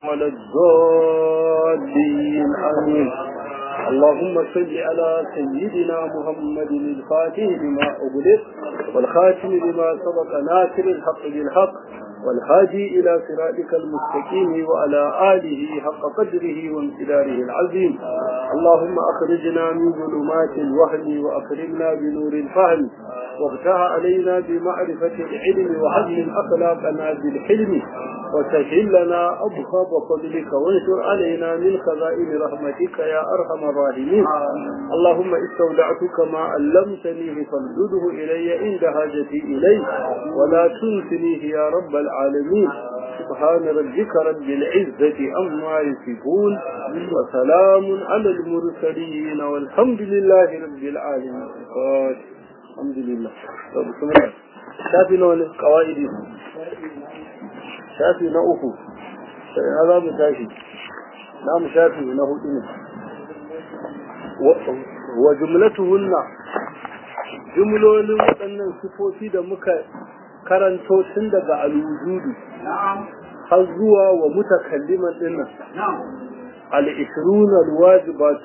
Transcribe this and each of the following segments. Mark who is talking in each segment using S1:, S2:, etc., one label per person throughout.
S1: ولا الضالين آمين اللهم صل على سيدنا محمد الفاتح لما أغلق والخاتم لما سبق ناصر الحق بالحق والهادي إلى صراطك المستقيم وعلى آله حق قدره وامتداره العظيم اللهم أخرجنا من ظلمات الوهم وأكرمنا بنور الفهم وافتح علينا بمعرفة العلم وحسن أخلاقنا بالحلم وسهل لنا أبخاب فضلك وانشر علينا من خزائن رحمتك يا أرحم الراحمين اللهم استودعتك ما علمتنيه فردده إلي عند حاجتي إليه ولا تنسنيه يا رب العالمين سبحان ربك رب العزة أما يصفون وسلام على المرسلين والحمد لله رب العالمين الحمد لله طب بسم الله شافي نوع القواعد shafi na uku sai na za mu tashi na mu shafi na hudu ne wa jumlatuhunna jumlolin waɗannan sifofi da muka karanto tun daga alwujudu har zuwa wa mutakalliman dinnan al-ishrun al-wajibat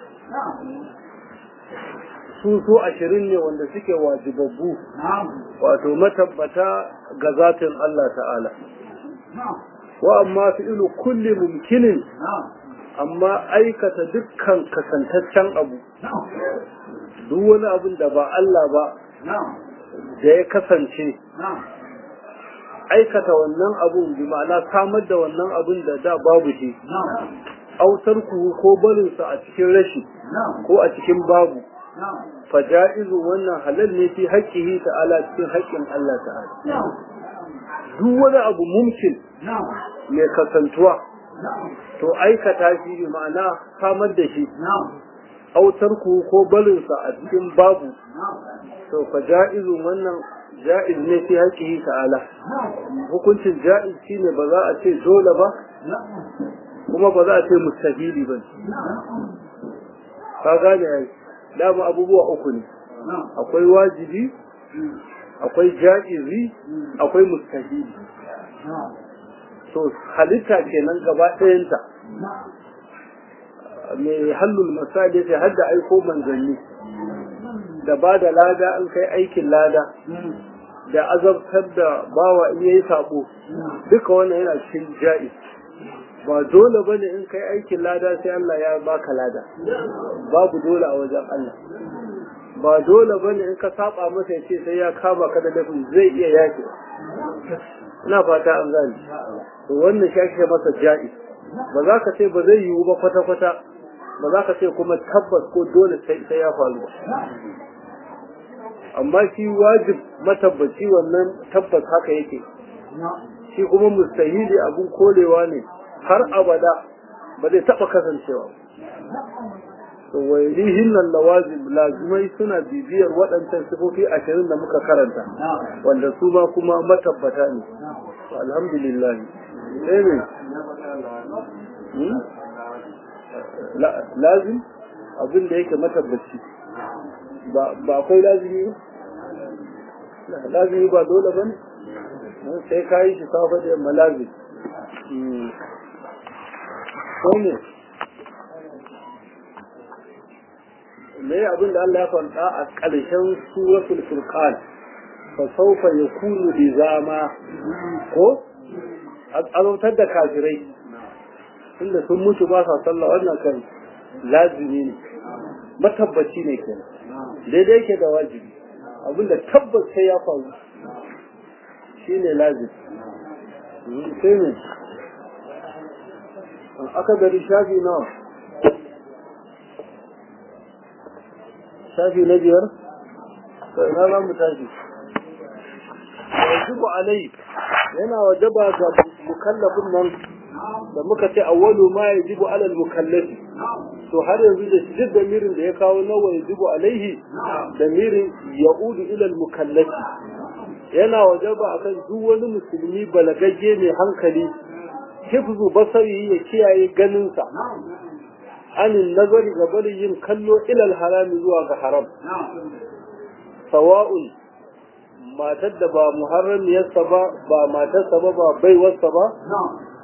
S1: su su ashirin ne wanda suke wajibabbu wato matabbata ga zatin Allah ta'ala wa amma fi'ilu kulli mumkinin amma aikata dukkan kasantaccen abu duk wani abin da ba Allah ba da ya kasance aikata wannan abun bi ma'ana samar da wannan abun da da babu shi autar ku ko barinsa a cikin rashi ko a cikin babu faja'izu wannan halal ne fi haƙƙihi ta'ala cikin haƙƙin Allah ta'ala duk wani abu mumkin mai kasantuwa to aikata shi bi ma'ana samar da shi autar ku ko barinsa a cikin babu to fa ja'izun wannan ja'iz ne fi haƙihi ta'ala hukuncin ja'iz shine ba za a ce dole ba kuma ba za a ce mustahili ba ka gane yayi dama abubuwa uku ne akwai wajibi akwai ja'izi akwai mustahili to halitta kenan gaba ɗayanta mai hallul misali sai har da aiko manzanni da ba da lada an kai aikin lada da azabtar da bawa in yayi sabo duka wannan yana cikin ja'iz ba dole bane in kai aikin lada sai Allah ya baka lada babu dole a wajen Allah ba dole bane in ka saba masa ya ce sai ya kama ka da laifin zai iya yaki ina fata an gani to wannan shashe masa ja'i ba za ka ce ba zai yiwu ba kwata kwata ba za ka ce kuma tabbas ko dole sai ya faru amma shi wajib matabbaci wannan tabbas haka yake shi kuma mustahili abun kolewa ne har abada ba zai taba kasancewa wailihin nan lawazim lazimai suna bibiyar waɗancan sifofi ashirin da muka karanta wanda su ma kuma matabbata ne alhamdulillah sai ne lazim abin da yake matabbaci ba akwai lazimi ba lazimi ba dole ba ne sai ka yi shi safa da yamma lazim sai ne me abin da Allah ya faɗa a ƙarshen suratul furqan fa sawfa yakunu lizama ko azautar da kafirai tunda sun mutu ba sa sallah wannan kan lazimi ne matabbaci ne kenan daidai yake da wajibi abinda tabbas sai ya faru shine lazimi sai ne aka gari shafi nawa shafi na biyar to ina za mu tashi wajibu alai yana wajaba ga mukallafin nan da muka ce awwalu ma yajibu ala al-mukallafi to har yanzu da shi duk mirin da ya kawo nawa yajibu alaihi da mirin ya'udu ila al-mukallafi yana wajaba akan duk wani musulmi balagagge mai hankali hifzu basari ya kiyaye ganinsa anin nazari ga bari yin kallo ilal harami zuwa ga haram sawa'un matar da ba muharramiyarsa ba ba matarsa ba ba baiwarsa ba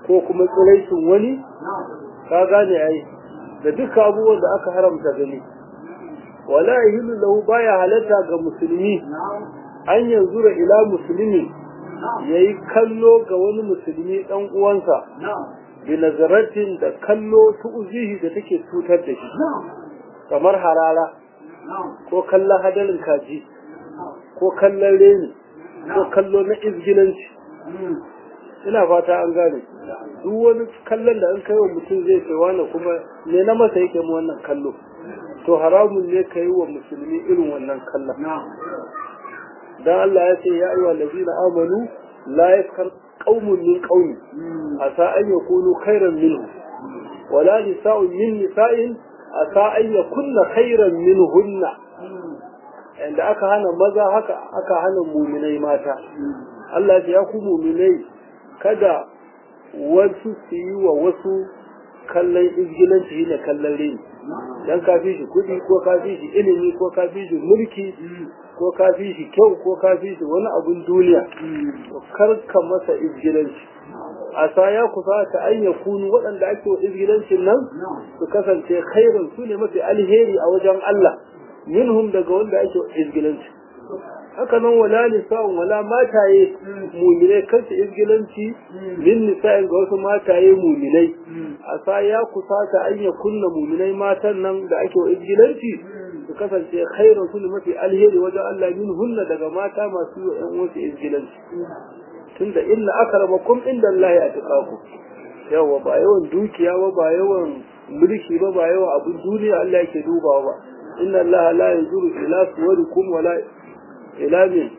S1: ko kuma tsiraicin wani ka gane ai da duka abubuwan da aka haramta gani wala yahillu lahu baya halatta ga musulmi an yanzura ila musulmi yayi kallo ga wani musulmi dan uwansa bi nazaratin da kallo tu'zihi da take cutar da shi kamar harara ko kallon hadarin kaji ko kallon reni ko kallo na izgilanci ina fata an gane duk wani kallon da an kai wa mutum zai ce wani kuma ne na masa yake mu wannan kallo to haramun ne ka yi wa musulmi irin wannan kallon dan Allah ya ce ya ayyuhal ladina amanu la yaskar qaumun min qaumi asa an yakunu khairan minhu wala nisa'un min nisa'in asa an yakunna khairan minhunna inda aka hana maza haka aka hana muminai mata Allah ya ku muminai kada wasu su yi wa wasu kallon izgilanci ne kallon rini dan ka fi shi kuɗi ko ka fi shi ilimi ko ka fi shi mulki ko ka fi shi kyau ko ka fi shi wani abun duniya to kar ka masa izgilanci a sa ya kusa ta an ya kunu waɗanda ake wa izgilancin nan su kasance khairun su ne mafi alheri a wajen Allah minhum daga wanda ake wa izgilanci haka nan wala nisa'un wala mataye muminai kansu izgilanci min nisa'in ga wasu mataye muminai a sa ya kusata an ya kunna muminai matan nan da ake wa izgilanci su kasance khairun su ne mafi alheri wajen Allah min hunna daga mata masu yi wa ƴan wasu izgilanci tunda inna akramakum inda Allah ya tuƙaku yawa ba yawan dukiya ba ba yawan mulki ba ba yawan abin duniya Allah yake dubawa ba inna Allah la yanzuru ila suwarikum wala ila min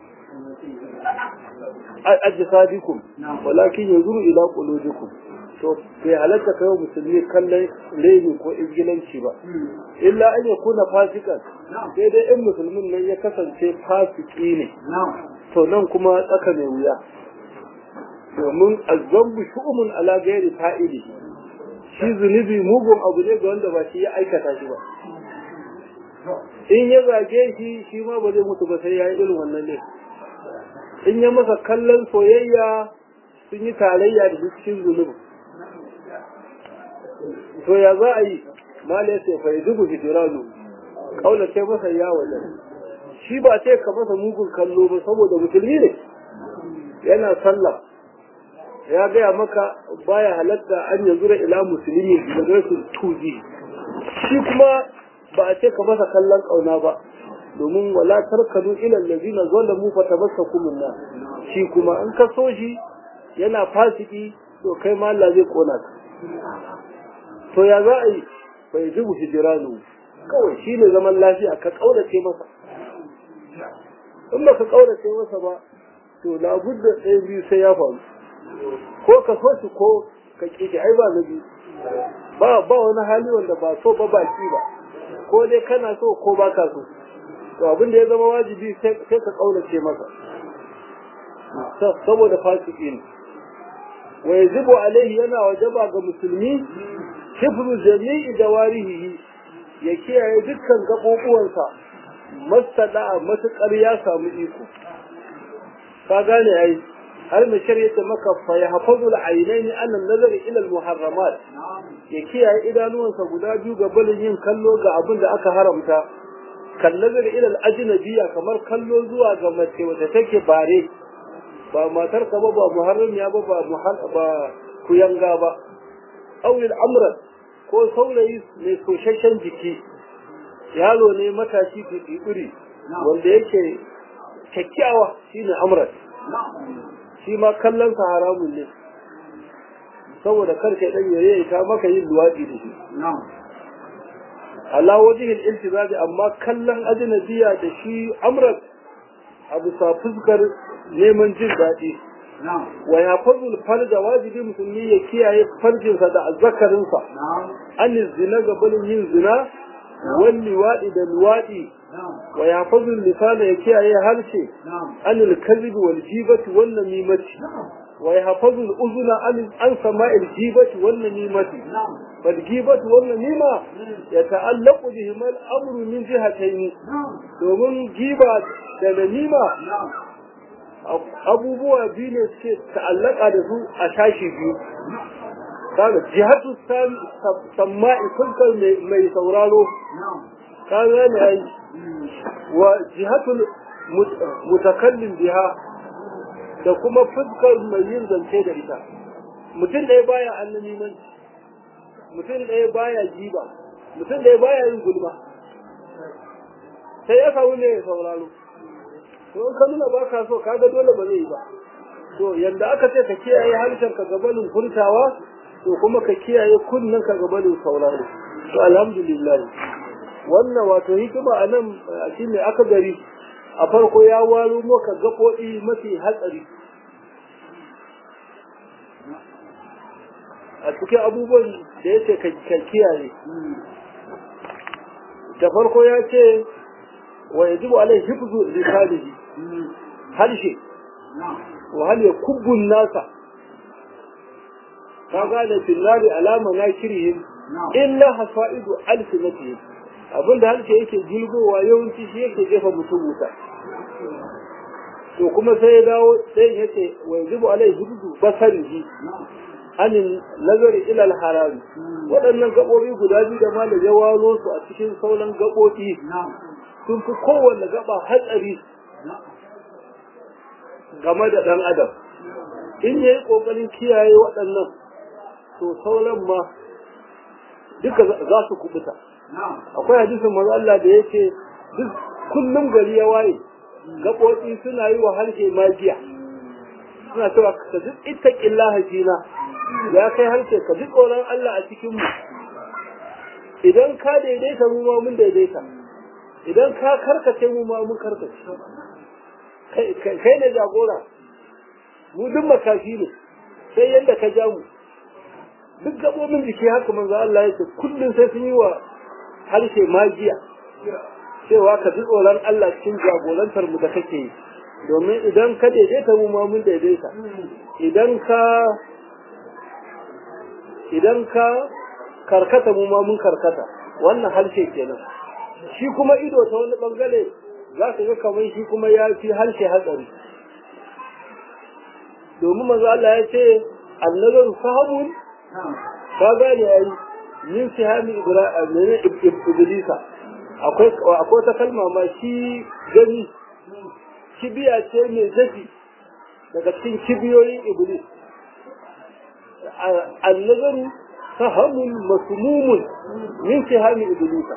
S1: ajsadikum walakin yanzuru ila qulubikum to bai halatta kai musulmi kallon reni ko izgilanci ba illa an ya kuna fasikan sai dai in musulmin nan ya kasance fasiki ne to nan kuma tsaka mai wuya domin azzambu shu'umun ala gairi fa'ili shi zunubi mugun abu ne ga wanda ba shi ya aikata shi ba in ya zage shi shi ma ba zai mutu ba sai ya yi irin wannan ne in ya masa kallon soyayya sun yi tarayya da cikin zunubi to ya za a yi mala ya ce fa yi dubu hijiranu kaula ce masa ya wajen shi ba ce ka masa mugun kallo ba saboda musulmi ne yana sallah ya gaya maka baya halatta an yanzu da ila musulmi da rasul tuji shi kuma ba a ce ka masa kallon kauna ba domin wala tarkanu ila allazina zalamu fa tabassakum minna shi kuma in ka so shi yana fasiki to kai ma Allah zai kona ka to ya za a yi bai zubu hijiranu kawai shi ne zaman lafiya ka kaurace masa in ba ka kaurace masa ba to labudda ɗaya biyu sai ya faru ko ka so shi ko ka ƙi ai ba na biyu ba ba wani hali wanda ba so ba baki ba ko dai kana so ko ba ka so to abin da ya zama wajibi sai ka kaurace masa saboda fasiki ne wa yajibu alaihi yana wajaba ga musulmi hifzu jami'i dawarihi ya kiyaye dukkan gaɓoɓuwansa mastada matuƙar ya samu iko ka gane ai har mai shari'a ta maka fa ya hafazu al-ainaini an nazari ila al-muharramat ya kiyaye idanuwansa guda biyu ga balin yin kallo ga abin da aka haramta kan nazari ila al-ajnabiyya kamar kallo zuwa ga mace wacce take bare ba matar ka ba ba muharramiya ba ba ba kuyanga ba awil amran ko saurayi mai soshashen jiki yaro ne matashi fifiri wanda yake kyakkyawa shine amran shi ma kallon sa haramun ne saboda karka dan yare ta maka yin luwadi da shi ala wajhil iltizabi amma kallon ajnabiya da shi amran abu sa fuskar neman jin daɗi wa ya fadul farja wajibi musulmi ya kiyaye farjinsa da azzakarinsa an zina ga balin yin zina wal liwaɗi da luwaɗi wa ya fadul lisana ya kiyaye harshe an alkazib wal jibati wal namimati wa ya fadul uzuna an an sama'il jibati wal namimati fal gibati wal namima ya ta'allaqu bihim al amru min jihatayn domin giba da namima abubuwa biyu ne suke ta'allaka da su a tashi biyu kaga jihatu sama'i fuskar mai sauraro ka gane ai wa jihatul mutakallim biha da kuma fuskar mai yin zance da ita mutum ɗaya baya annamimanci mutum ɗaya baya jiba mutum ɗaya baya yin gulma sai ya kawo ne ya sauraro to in ka nuna ba ka so kaga dole ba zai yi ba to yanda aka ce ka kiyaye harshen ka gabanin furtawa to kuma ka kiyaye kunnen ka gabanin sauraro to alhamdulillah wannan wato hikima a nan shine aka gari a farko ya waro maka gaɓoɗi mafi hatsari a cikin abubuwan da ya ce ka kiyaye da farko ya ce wa yajibu alai hifzu lisanihi harshe wa hal yakubbu nasa ka gane finnari alama na kirihim illa hasaidu alsinatihim abinda harshe yake gilgowa yawanci shi yake jefa mutum wuta to kuma sai ya dawo sai ya ce wa yajibu alai hifzu basarihi anin nazari ila al-haram waɗannan gaɓoɓi guda biyu da malam ya waro su a cikin sauran gaɓoɓi sun fi kowanne gaba hatsari game da ɗan adam in ya yi ƙoƙarin kiyaye waɗannan to sauran ma duka za su kubuta akwai hadisin manzo Allah da yake duk kullum gari ya waye gaɓoɓi suna yi wa harshe magiya suna cewa ka duk ittaqillaha fina ya kai harshe ka duk tsoron Allah a cikin mu idan ka daidaita mu ma mun daidaita idan ka karkace mu ma mun karkace kai ne jagora mu duk makafi ne sai yadda ka ja mu duk gabobin jiki haka manzo Allah ya ce kullum sai sun yi wa harshe magiya cewa ka ji tsoron Allah cikin jagorantar mu da kake yi domin idan ka daidaita mu ma mun daidaita idan ka idan ka karkata mu ma mun karkata wannan harshe kenan shi kuma ido ta wani bangare za ka ga kamar shi kuma ya fi harshe hatsari domin manzo Allah ya ce annazaru sahabun ka gane ai min sihami iblisa akwai akwai ta kalma ma shi gani kibiya ce mai zafi daga cikin kibiyoyin iblis annazaru sahamun masmumun min sihami iblisa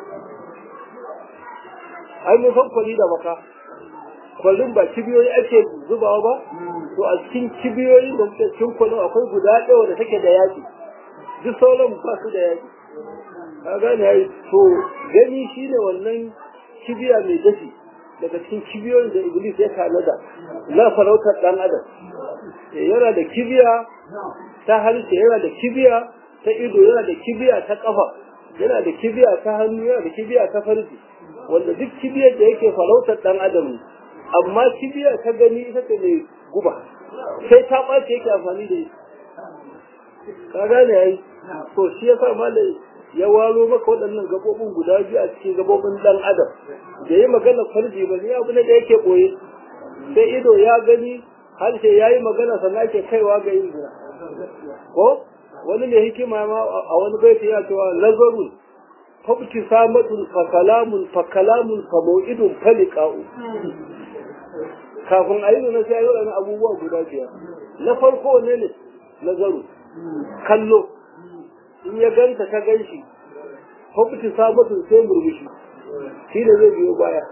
S1: ai mun san kwali da baka kwallon ba kibiyoyi ake zubawa ba to a cikin kibiyoyi da suke cikin kwallon akwai guda ɗaya da take da yaƙi duk sauran ba su da yaƙi ka gane ai to gani shine wannan kibiya mai dafi daga cikin kibiyoyin da iblis ya tanada na farautar ɗan adam yana da kibiya ta harshe yana da kibiya ta ido yana da kibiya ta ƙafa yana da kibiya ta hannu yana da kibiya ta farji wanda duk kibiyar da yake farautar dan adam ne amma kibiyar ta gani ita ce mai guba sai ta ɓace yake amfani da ita ka gane yayi to shi yasa malai ya waro maka waɗannan gabobin guda biyu a cikin gabobin dan adam da yi magana farji ba ne abu ne da yake ɓoye sai ido ya gani harshe ya yi magana sannan ake kaiwa ga yin zina ko wani mai hikima ma a wani baiti ya cewa nazarun فابتسامة فكلام فكلام فموئد فلقاء kafin a yi na sai yau na abubuwa guda biyar na farko ne ne nazaru kallo in ya ganta ka gan shi fafiti sabatun sai murmushi shi ne zai biyo baya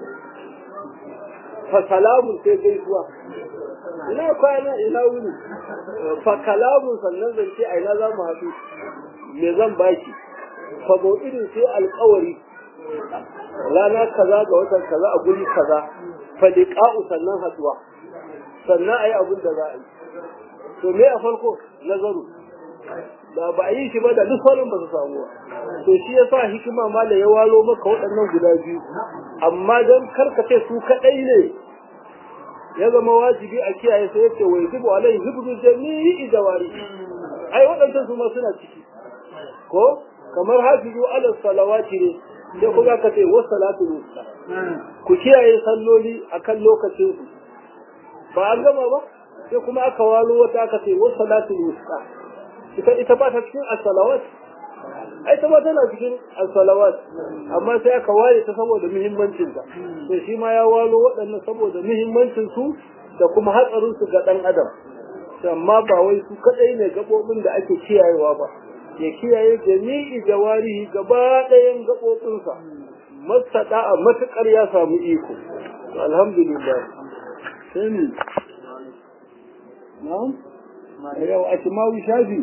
S1: fa salamun sai gaisuwa ina kwana ina wuni fa kalamun sannan zance a ina za mu haɗu me zan baki fabo irin sai alkawari rana kaza ga watan kaza a guri kaza faliqa'u sannan haduwa sannan ayi abin da za a yi to me a farko nazaru da ba a yi shi ba da duk sauran ba su samu ba to shi yasa hikima ma da ya walo maka waɗannan guda biyu amma dan karkace su kadai ne ya zama wajibi a kiyaye sai yace wa yajibu alaihi hibdu jami'i jawari ai waɗannan su ma suna ciki ko kamar hafizu ala salawati ne sai kuma ka ce wa salatu wusta ku kiyaye salloli akan lokacin su ba an gama ba sai kuma aka walo wata aka ce wa salatu wusta ita ita ba ta cikin as-salawat ai ta ba tana cikin as-salawat amma sai aka ware ta saboda muhimmancin ta to shi ma ya walo waɗannan saboda muhimmancin su da kuma hatsarin su ga dan adam amma ba wai su kadai ne gabobin da ake kiyayewa ba ya kiyaye jami'i jawarihi gaba ɗayan gabobinsa masada a matukar ya samu iko alhamdulillah sai ni na'am yau a cimawi shafi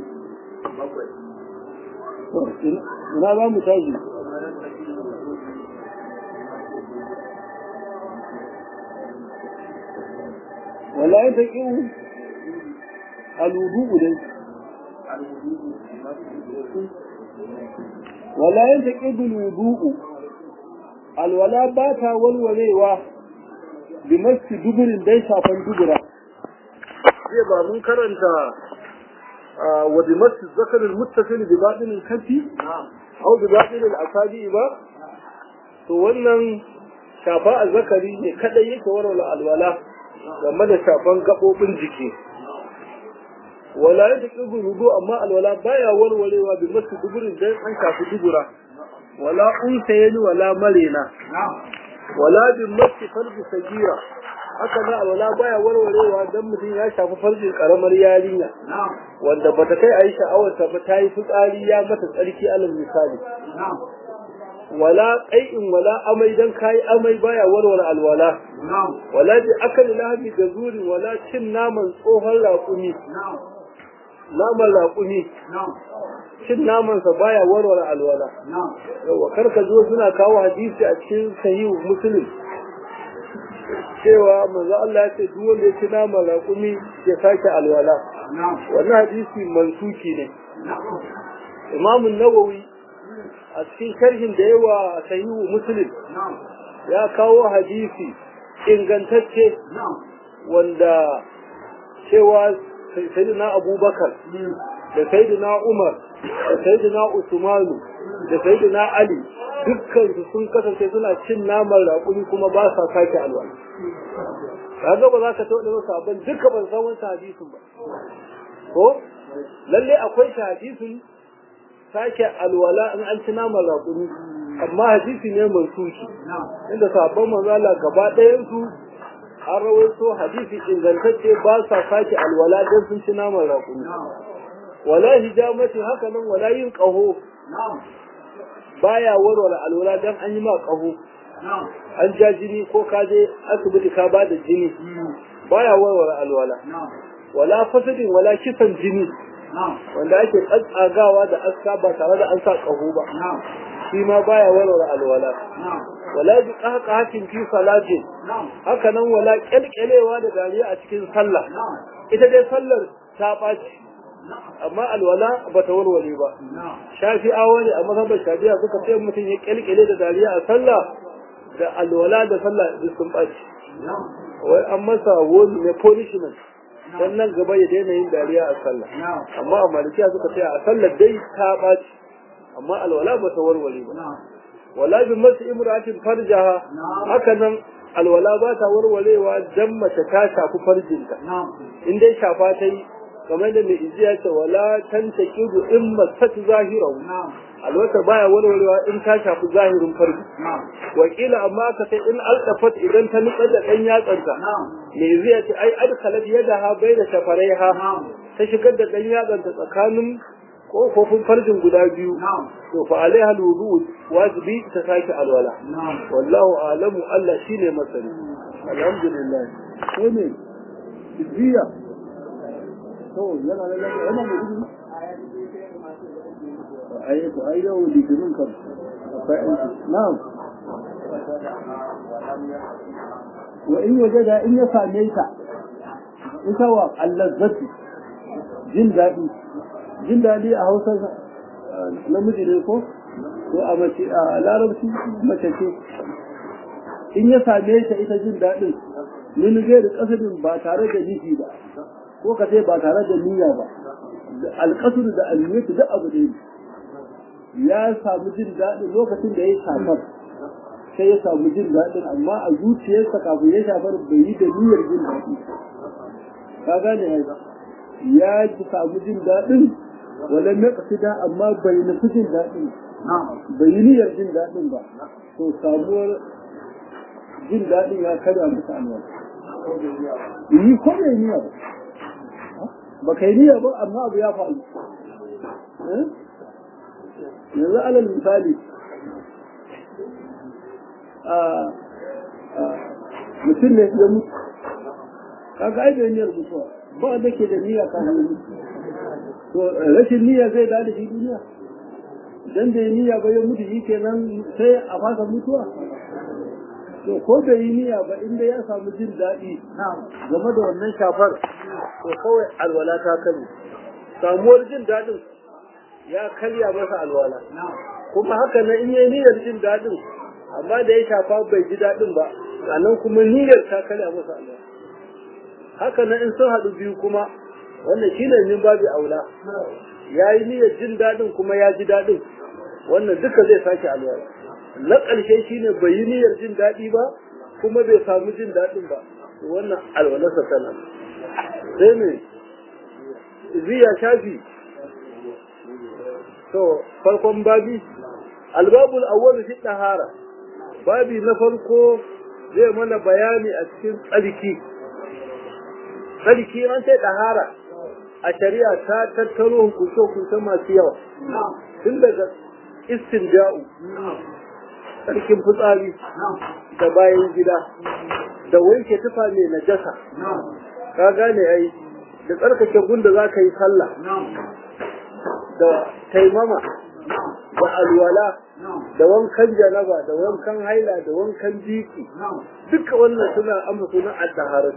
S1: ina za mu tashi wala yin ta ƙiwu alubu dai wala yin ta ƙiwu lubu'u alwala ba ta walwalewa bi masu duburin dai shafan dubura zai ba mun karanta wa bi masu zakarin muttasil bi baɗinin kafi au bi baɗinin asabi ba to wannan shafa a zakari ne kadai yake warware alwala game da shafan gaɓoɓin jiki wala ya taƙi rudu amma alwala baya warwarewa bi masu duburin dan an shafi dubura wala unsa yani wala marena wala bi masu farji sagira haka na alwala baya warwarewa dan mutum ya shafi farjin karamar yarinya wanda bata kai ayi sha'awarta ba ta yi fitsari ya mata tsarki alal misali wala qai'in wala amai dan kai amai baya warware alwala wala bi akali lahmi da zuri wala cin naman tsohon raƙumi naman raƙumi cin namansa baya warware alwala yawa karka zo suna kawo hadisi a cikin sahihu muslim cewa manzo Allah ya ce duk wanda ya ci naman raƙumi ya sake alwala wannan hadisi mansuki ne Imam Nawawi a cikin sharhin da yawa sahihu muslim ya kawo hadisi ingantacce wanda cewa sayyidina abubakar da sayyidina umar da sayyidina usmanu da sayyidina ali dukkan su sun kasance suna cin naman raƙumi kuma ba sa sake alwala kaga ba za ka taɓa da sabon duka ban san wani hadisin ba ko lalle akwai hadisin sake alwala in an ci naman raƙumi amma hadisi ne mansuki inda sabon manzala gaba ɗayan su an rawaito hadisi ingantacce ba sa sake alwala don sun ci naman raƙumi wala hijamati haka nan wala yin ƙaho baya warware alwala don an yi ma ƙaho an ja jini ko ka je asibiti ka ba da jini baya warware alwala wala fasadin wala kisan jini wanda ake tsatsagawa da aska ba tare da an sa ƙaho ba shi ma baya warware alwala wala bi qahqahatin fi salatin haka nan wala kyalkyalewa da dariya a cikin sallah ita dai sallar ta ɓaci amma alwala ba ta warware ba shafi'awa ne a mazhabar shafi'a suka ce mutum ya kyalkyale da dariya a sallah da alwala da sallah duk sun ɓaci wai an masa wani ne punishment dan nan gaba ya daina yin dariya a sallah amma a malikiya suka ce a sallar dai ta ɓaci amma alwala ba ta warware ba wala bi masu imratin farjaha haka nan alwala ba ta warwarewa dan mace ta shafi farjinta in dai shafa ta yi kamar da mai ijiya ce wala tanta kidu in masat zahirahu alwata baya warwarewa in ta shafi zahirin farji wakila amma ka sai in aldafat idan ta nutsar da dan yatsanta mai ijiya ce ai adkhalat yadaha baina shafaraiha ta shigar da dan yatsanta tsakanin kofofin farjin guda biyu to fa alaiha alwudu wajibi ta sake alwala wallahu alamu Allah shine masani alhamdulillah ko ne jiya to yana da yana da gudu ai to ai yau litinin kan akwai aiki na'am wa in wajada in ya same ta ita wa allazzati jin daɗi jin daɗi a hausa namiji ne ko ko a mace a larabci mace ce in ya same ta ita jin daɗin min gairi kasadin ba tare da nufi ba ko ka ce ba tare da niyya ba alƙasur da almiyatu duk abu ne ya samu jin daɗin lokacin da ya shafar sai ya samu jin daɗin amma a zuciyarsa kafin ya shafar bai yi da niyyar jin daɗi ka gane ya ya samu jin daɗin wala naqsida amma bai nufi jin daɗin bai yi niyyar jin daɗin ba to samuwar jin daɗin ya karya musu alwala yi ko bai niyya ba ba kai niyya ba amma abu ya faru yanzu alal misali mutum ne ya mutu kaga ai bai niyyar mutuwa ba wanda ke da niyya ka mutu to rashin niyya zai da shi duniya dan da niyya ba ya mutu shi kenan sai a fasa mutuwa to ko da yi niyya ba inda ya samu jin daɗi game da wannan shafar to kawai alwala ta kare samuwar jin daɗin ya karya masa alwala kuma haka na in yi niyyar jin daɗin amma da ya shafa bai ji daɗin ba sannan kuma niyyar ta karya masa alwala haka na in sun haɗu biyu kuma wannan shine min babu aula ya yi niyyar jin daɗin kuma ya ji daɗin wannan duka zai sake alwala na ƙarshe shine bai yi niyyar jin daɗi ba kuma bai samu jin daɗin ba wannan alwalarsa tana sai me ziya shafi to farkon babi albabul awwal fi tahara babi na farko zai mana bayani a cikin tsarki tsarki an sai tahara a shari'a ta tattaro hukunce-hukunce masu yawa tun daga istinja'u tsarkin fitsari da bayan gida da wanke tufa mai najasa ka gane ai da tsarkake gunda za ka yi sallah da taimama da alwala da wankan janaba da wankan haila da wankan jiki duka wannan suna amma sunan at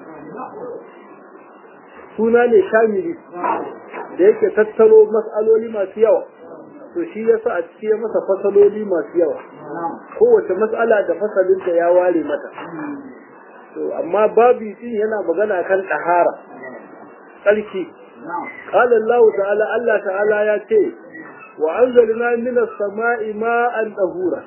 S1: suna ne shamili da yake tattaro mas'aloli masu yawa to shi yasa a cikin masa fasaloli masu yawa kowace mas'ala da fasalinta ya ware mata to amma babu din yana magana kan tahara tsarki قال الله تعالى الله تعالى يا تي وأنزلنا من السماء ماء طهورا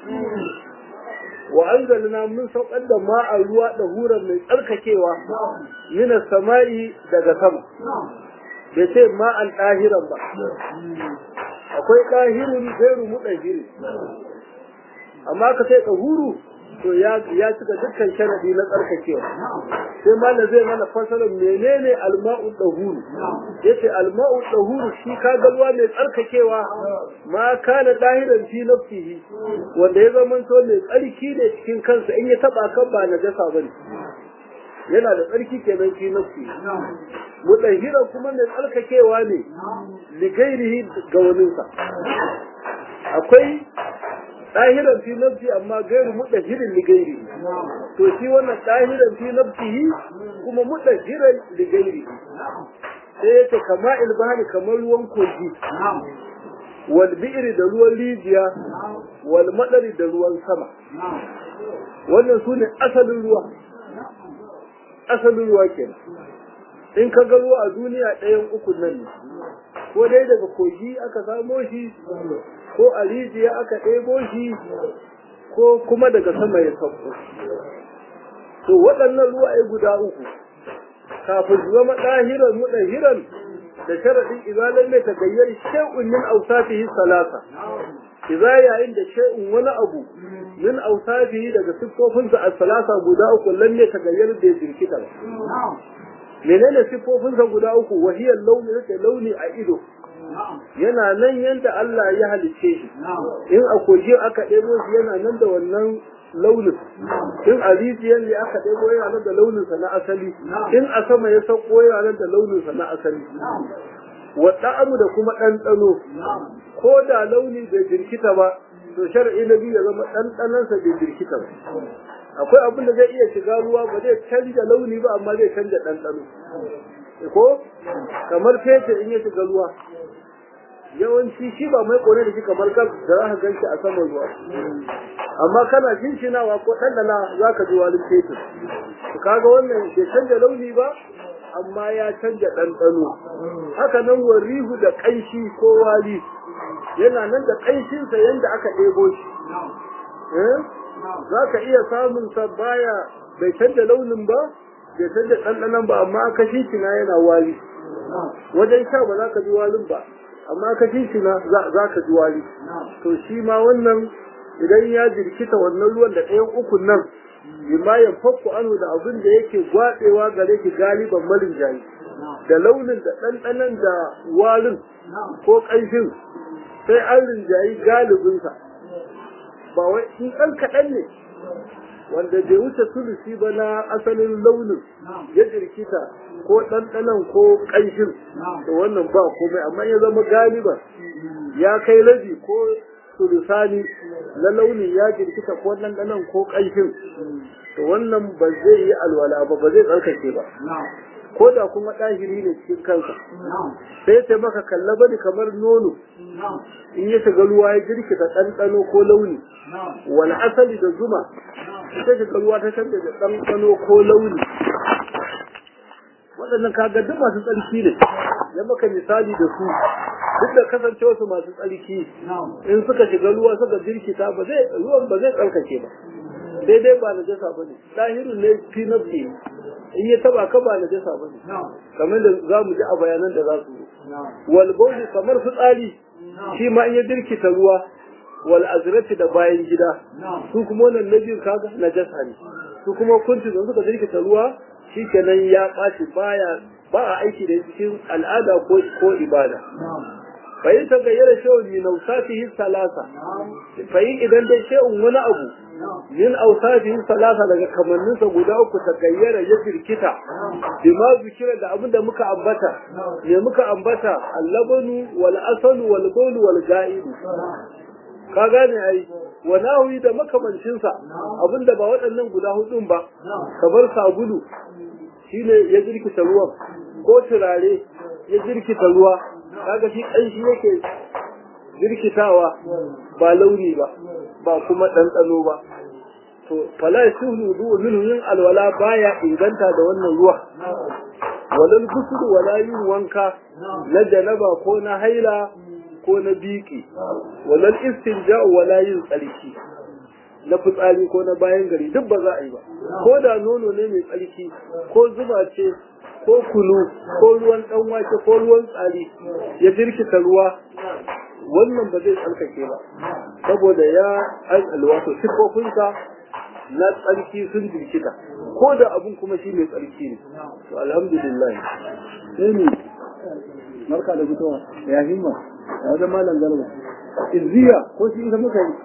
S1: وأنزلنا من سوق ماء الروا طهورا من tsarkakewa من السماء daga sama bai ce ma'an ɗahiran ba akwai ɗahirun gairu muɗahiri amma ka sai ɗahuru to ya cika dukkan sharadi na tsarkakewa sai malam zai mana fasalin menene alma'u dahuru yace alma'u dahuru shi ka ga ruwa mai tsarkakewa ma kana dahiran fi nafsihi wanda ya zama to mai tsarki ne cikin kansa in ya taba kan ba najasa bane yana da tsarki kenan fi nafsi mutahira kuma mai tsarkakewa ne ligairihi ga waninsa akwai ɗahiran fi nafsi amma gairu mudahirin li gairi to shi wannan ɗahiran fi nafsihi kuma mudahiran li gairi sai yace kama ilbahari kamar ruwan kogi wal bi'ri da ruwan rijiya wal madari da ruwan sama wannan sune asalin ruwa asalin ruwa kenan in ka ga ruwa a duniya ɗayan uku nan ne ko dai daga kogi aka samo shi ko a rijiya aka ɗebo shi ko kuma daga sama ya sauko to waɗannan ruwaye guda uku kafin su zama ɗahiran muɗahiran da sharaɗin izalar mai tagayyar shay'un min awsafihi salasa idza yayin da shay'un wani abu min awsafihi daga siffofinsa a salasa guda uku lalle tagayyar da ya jirkita ba menene siffofinsa guda uku wahiyar launi yake launi a ido yana nan yadda Allah ya halicce shi in a kogi aka ɗebo shi yana nan da wannan launin in a rijiyar ne aka ɗebo yana nan da launinsa na asali in a sama ya sauko yana nan da launinsa na asali wa ɗa'amu da kuma ɗanɗano ko da launi bai jirkita ba to shar'i na biyu ya zama ɗanɗanonsa bai jirkita ba akwai abin da zai iya shiga ruwa ba zai canja launi ba amma zai canja ɗanɗano ko kamar fetur in ya shiga ruwa yawanci shi ba mai kone da shi kamar gas da za ka gan shi a saman ruwa amma kana shinshinawa ko ɗanɗana za ka ji walin fetur kaga wannan bai canja launi ba amma ya canja ɗanɗano haka nan warihu da ƙanshi ko wali yana nan da ƙanshinsa yadda aka ɗebo shi za ka iya samun sa baya bai canja launin ba bai canja ɗanɗanon ba amma aka shi yana wali wajen sha ba za ka ji walin ba amma ka na za ka ji wari to shi ma wannan idan ya jirkita wannan ruwan da ɗayan ukun nan bima ya fakku anu da abin da yake gwaɗewa gare ki galiban malin jayi da launin da ɗanɗanan da warin ko ƙanshin sai an rinjayi galibinsa ba wai in ɗan kaɗan ne wanda bai wuce sulusi ba na asalin launin ya jirkita ko ɗanɗanan ko ƙanshin to wannan ba komai amma ya zama galiban ya kai rabi ko sulusani na launin ya jirkita ko ɗanɗanan ko ƙanshin to wannan ba zai yi alwala ba ba zai tsarkake ba ko da kuma ɗahiri ne cikin kansa sai ta maka kalla bane kamar nono in ya shiga ruwa ya jirkita ɗanɗano ko launi wani asali da zuma ita shiga ruwa ta canza da ɗanɗano ko launi waɗannan kaga duk masu tsarki ne ya maka misali da su duk da kasancewa su masu tsarki in suka shiga ruwa suka jirkita ba zai ruwan ba zai tsarkake ba sai dai ba na jasa ba ne ɗahirin ne fi nafsi in ya taba ka ba na jasa ba ne kamar da za mu ji a bayanan da za su yi wal bauli kamar fitsari shi ma in ya dirkita ruwa wal azrati da bayan gida su kuma wannan na biyu kaga na jasa ne su kuma kuntu da suka dirkita ruwa shi kenan ya ɓaci baya ba a aiki da cikin al'ada ko ko ibada fayin ta gayyara shehun min ausatihi salasa fayin idan dai shehun wani abu min ausatihi salasa daga kamanninsa guda uku ta gayyara ya firkita bima zikira da abin da muka ambata ne muka ambata allabanu wal asalu wal bawlu wal ga'idu ka gane ai wa nawi da makamancinsa abinda ba waɗannan guda hudun ba kamar sabulu shine ya jirkita ruwan ko turare ya jirkita ruwa kaga shi ƙanshi yake jirkitawa ba launi ba ba kuma ɗanɗano ba to fala yasuhu du minhu yin alwala baya inganta da wannan ruwa walal gusul wala yin wanka na janaba ko na haila ko na biki walal istinja wala yin tsarki na fitsari ko na bayan gari duk ba za a yi ba ko da nono ne mai tsarki ko zuba ce ko kunu ko ruwan dan wake ko ruwan tsari ya jirkita ruwa wannan ba zai tsarkake ba saboda ya an alwato sifofinsa na tsarki sun jirkita ko da abun kuma shi mai tsarki ne to alhamdulillah sai ne marka da fitowa ya himma ya wajen malam garba izziya ko shi ita muka yi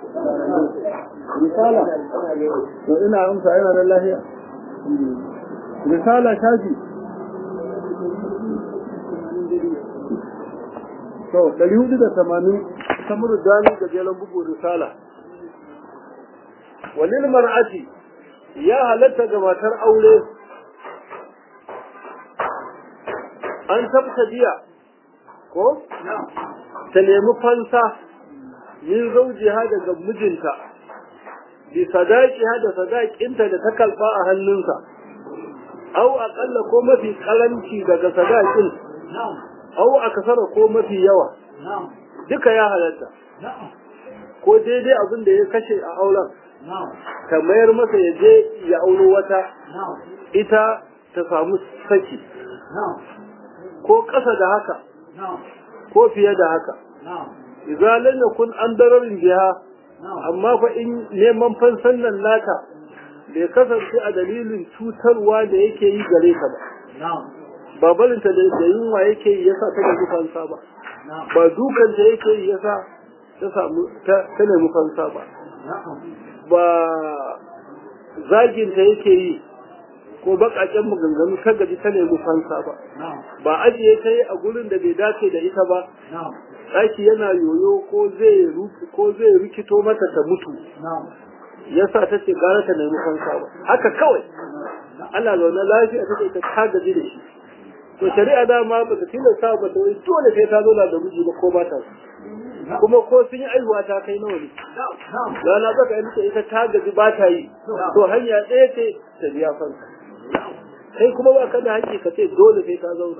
S1: risala to ina amsa yana da lahiya risala shafi to ɗari hudu da tamanin samur dani ga jelan bugu risala walil mar'ati ya halatta ga matar aure an tabtadiya ko ta nemi fansa min zaujiha daga mijinta bi sadaqiha da sadaqinta da ta kalfa a hannunsa aw aqalla ko mafi karanci daga sadaqin aw akasara ko mafi yawa duka ya halatta ko daidai abin da ya kashe a auren ta mayar masa ya je ya auro wata ita ta samu saki ko ƙasa da haka ko fiye da haka idza lam yakun an dararin biha amma fa in neman fansan nan naka bai kasance a dalilin cutarwa da yake yi gare ka ba ba barinta da yunwa yake yi yasa ta nemi fansa ba ba dukan da yake yi yasa ta samu ta nemi fansa ba ba zagin ta yake yi ko bakaken maganganu ta gaji ta nemi fansa ba ba ajiye ta yi a gurin da bai dace da ita ba ɗaki yana yoyo ko zai ko zai rikito mata ta mutu yasa ta ce gara ta nemi fansa ba haka kawai ana zaune lafiya ta ce ta gaji da shi to shari'a dama ba ta tilasta ba ta wai dole sai ta zauna da miji ba ko ba ta kuma ko sun yi aihuwa ta kai nawa ne rana baka yanke ita ta gaji ba ta yi to hanya ɗaya ce ta biya fansa kai kuma ba ka da haƙƙi ka ce dole sai ta zauna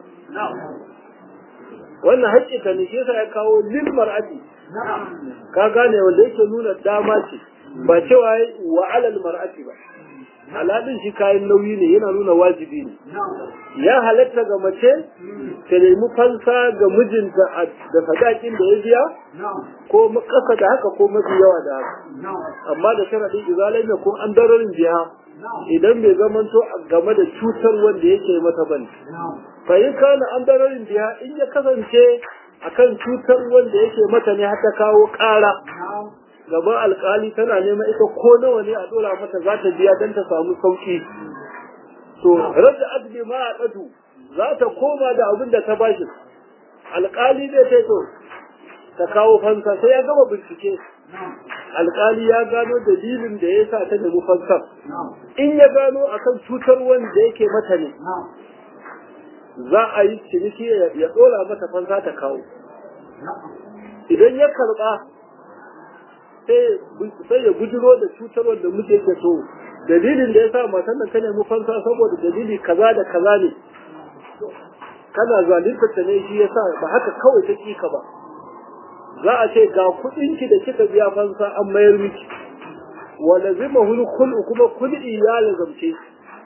S1: wannan haƙƙi ka ne shi yasa ya kawo lil mar'ati ka gane wanda yake nuna dama ce ba cewa wa alal mar'ati ba aladin shi kayan nauyi ne yana nuna wajibi ne ya halatta ga mace ta nemi fansa ga mijinta da sadakin da ya biya ko kasa da haka ko mafi yawa da haka amma da sharaɗin izalai ne ko an dararin jiha idan bai zamanto game da cutar wanda yake mata bane fa in kana an dararin jiha in ya kasance akan cutar wanda yake mata ne har ta kawo ƙara gaban alkali tana neman ita ko nawa ne a dora mata za ta biya don ta samu sauki to rada adbi ma a ɗadu za ta koma da abin da ta bashi alkali zai ce to ta kawo fansa sai ya gama bincike alkali ya gano dalilin da ya sa ta nemi fansar in ya gano akan cutar wanda yake mata ne za a yi ciniki ya ɗora mata fansa ta kawo idan ya karɓa sai ya bujiro da cutarwar da muke ke so dalilin da ya sa matan nan ta nemi fansa saboda dalili kaza da kaza ne kana zalunta ta ne shi yasa ba haka kawai ta kika ba za a ce ga kuɗin ki da kika biya fansa an mayar miki wa lazima hul khulu kuma kulli ya lazamce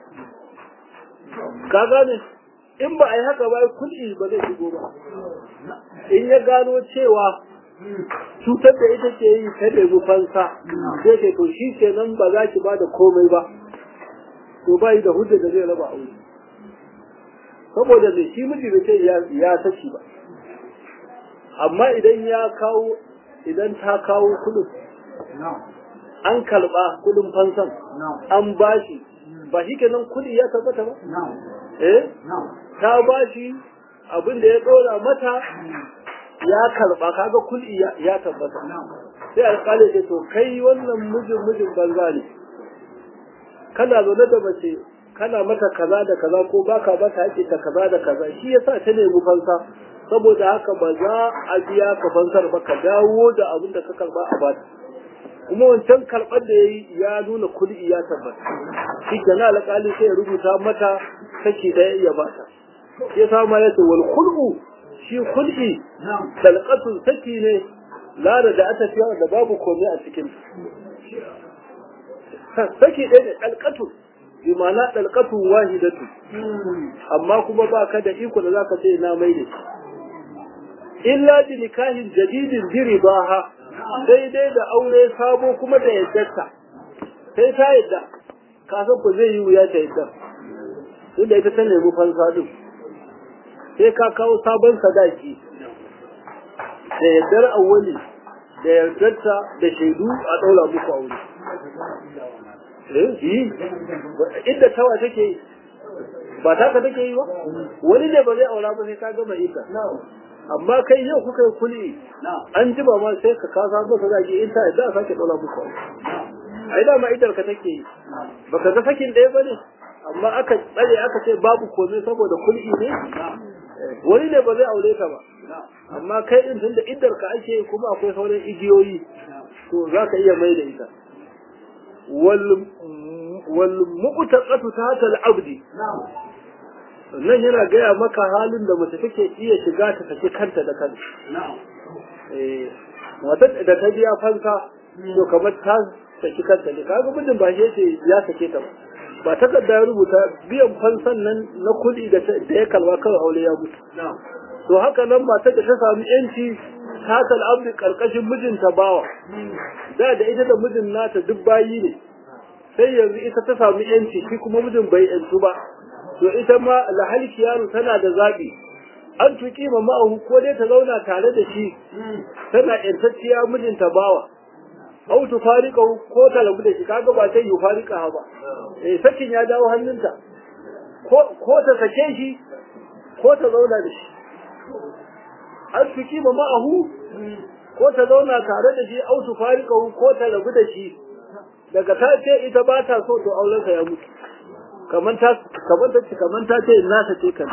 S1: ka gane in ba a yi haka ba kulli ba zai shigo ba in ya gano cewa cutar da ita ke yi ta nemi fansa sai ke to shi kenan ba za ki ba da komai ba to ba yi da hujja da zai raba aure saboda mai shi miji bai ce ya saki ba amma idan ya kawo idan ta kawo kudin an kalba kudin fansan an bashi ba shi kenan kudi ya tabbata ba eh ta bashi abin da ya dora mata ya karba kaga kul'i ya tabbata sai alƙali ce to kai wannan mijin mijin banza ne kana zaune da mace kana mata kaza da kaza ko baka bata haƙe ta kaza da kaza shi yasa ta nemi fansa saboda haka ba za a biya ka fansar ba ka dawo da abin da ka karba a bata kuma wancan karɓar da yayi ya nuna kul'i ya tabbata shi kenan alƙali sai ya rubuta mata kashi ɗaya ya bata sai sa ma ya ce wal khulqu shi kul'i dalqatun saki ne lara da aka fiya da babu komai a cikin saki ɗaya da dalqatun bi ma'ana dalqatun wahidatu amma kuma ba ka da iko da zaka ce na mai ne illa bi nikahin jadidin bi ribaha sai dai da aure sabo kuma da yaddarta sai ta yadda ka san ko zai yi wuya ta yadda tunda ita ta nemi fansa din sai ka kawo sabon sadaki da yardar awwali da yardarta da shaidu a ɗaura muku aure. yi inda tawa take yi ba taka take yi ba wani ne ba zai aura ba sai ka gama ita amma kai yau kuka yi kuli an ji ba ma sai ka kasa masa zaki in ta yadda a sake ɗaura muku aure ai dama idar ka take yi baka ga sakin ɗaya ba ne amma aka tsare aka ce babu komai saboda kul'i ne wani ne ba zai aure ka ba amma kai din tunda iddar ka ake kuma akwai sauran igiyoyi to za ka iya mai da ita wal wal muqtaqatu tahta al abdi nan yana gaya maka halin da mace take iya shiga ta saki kanta da kanta eh wata da ta biya fansa to kamar ta saki kanta ne kaga mijin ba shi yace ya sake ta ba ba takarda ya rubuta biyan fansan nan na kuɗi da ya kalwa kawai aure ya mutu to haka nan matar da ta sami yanci ta abdi karkashin mijinta bawa da da ita da mijin nata duk bayi ne sai yanzu ita ta sami yanci shi kuma mijin bai yantu ba to ita ma lahalki yaro tana da zaɓi an tuki ma ma'ahu ko dai ta zauna tare da shi tana yantacciya mijinta bawa au tufarika ko ta rabu da shi kaga ba sai yufarika ba eh sakin ya dawo hannunta ko ko ta sake shi ko ta zauna da shi an tuki ma ma'ahu ko ta zauna tare da shi au tufarika ko ta rabu da shi daga ta ce ita ba ta so to auren ya mutu kaman ta kaman ta kaman ta ce na sace kan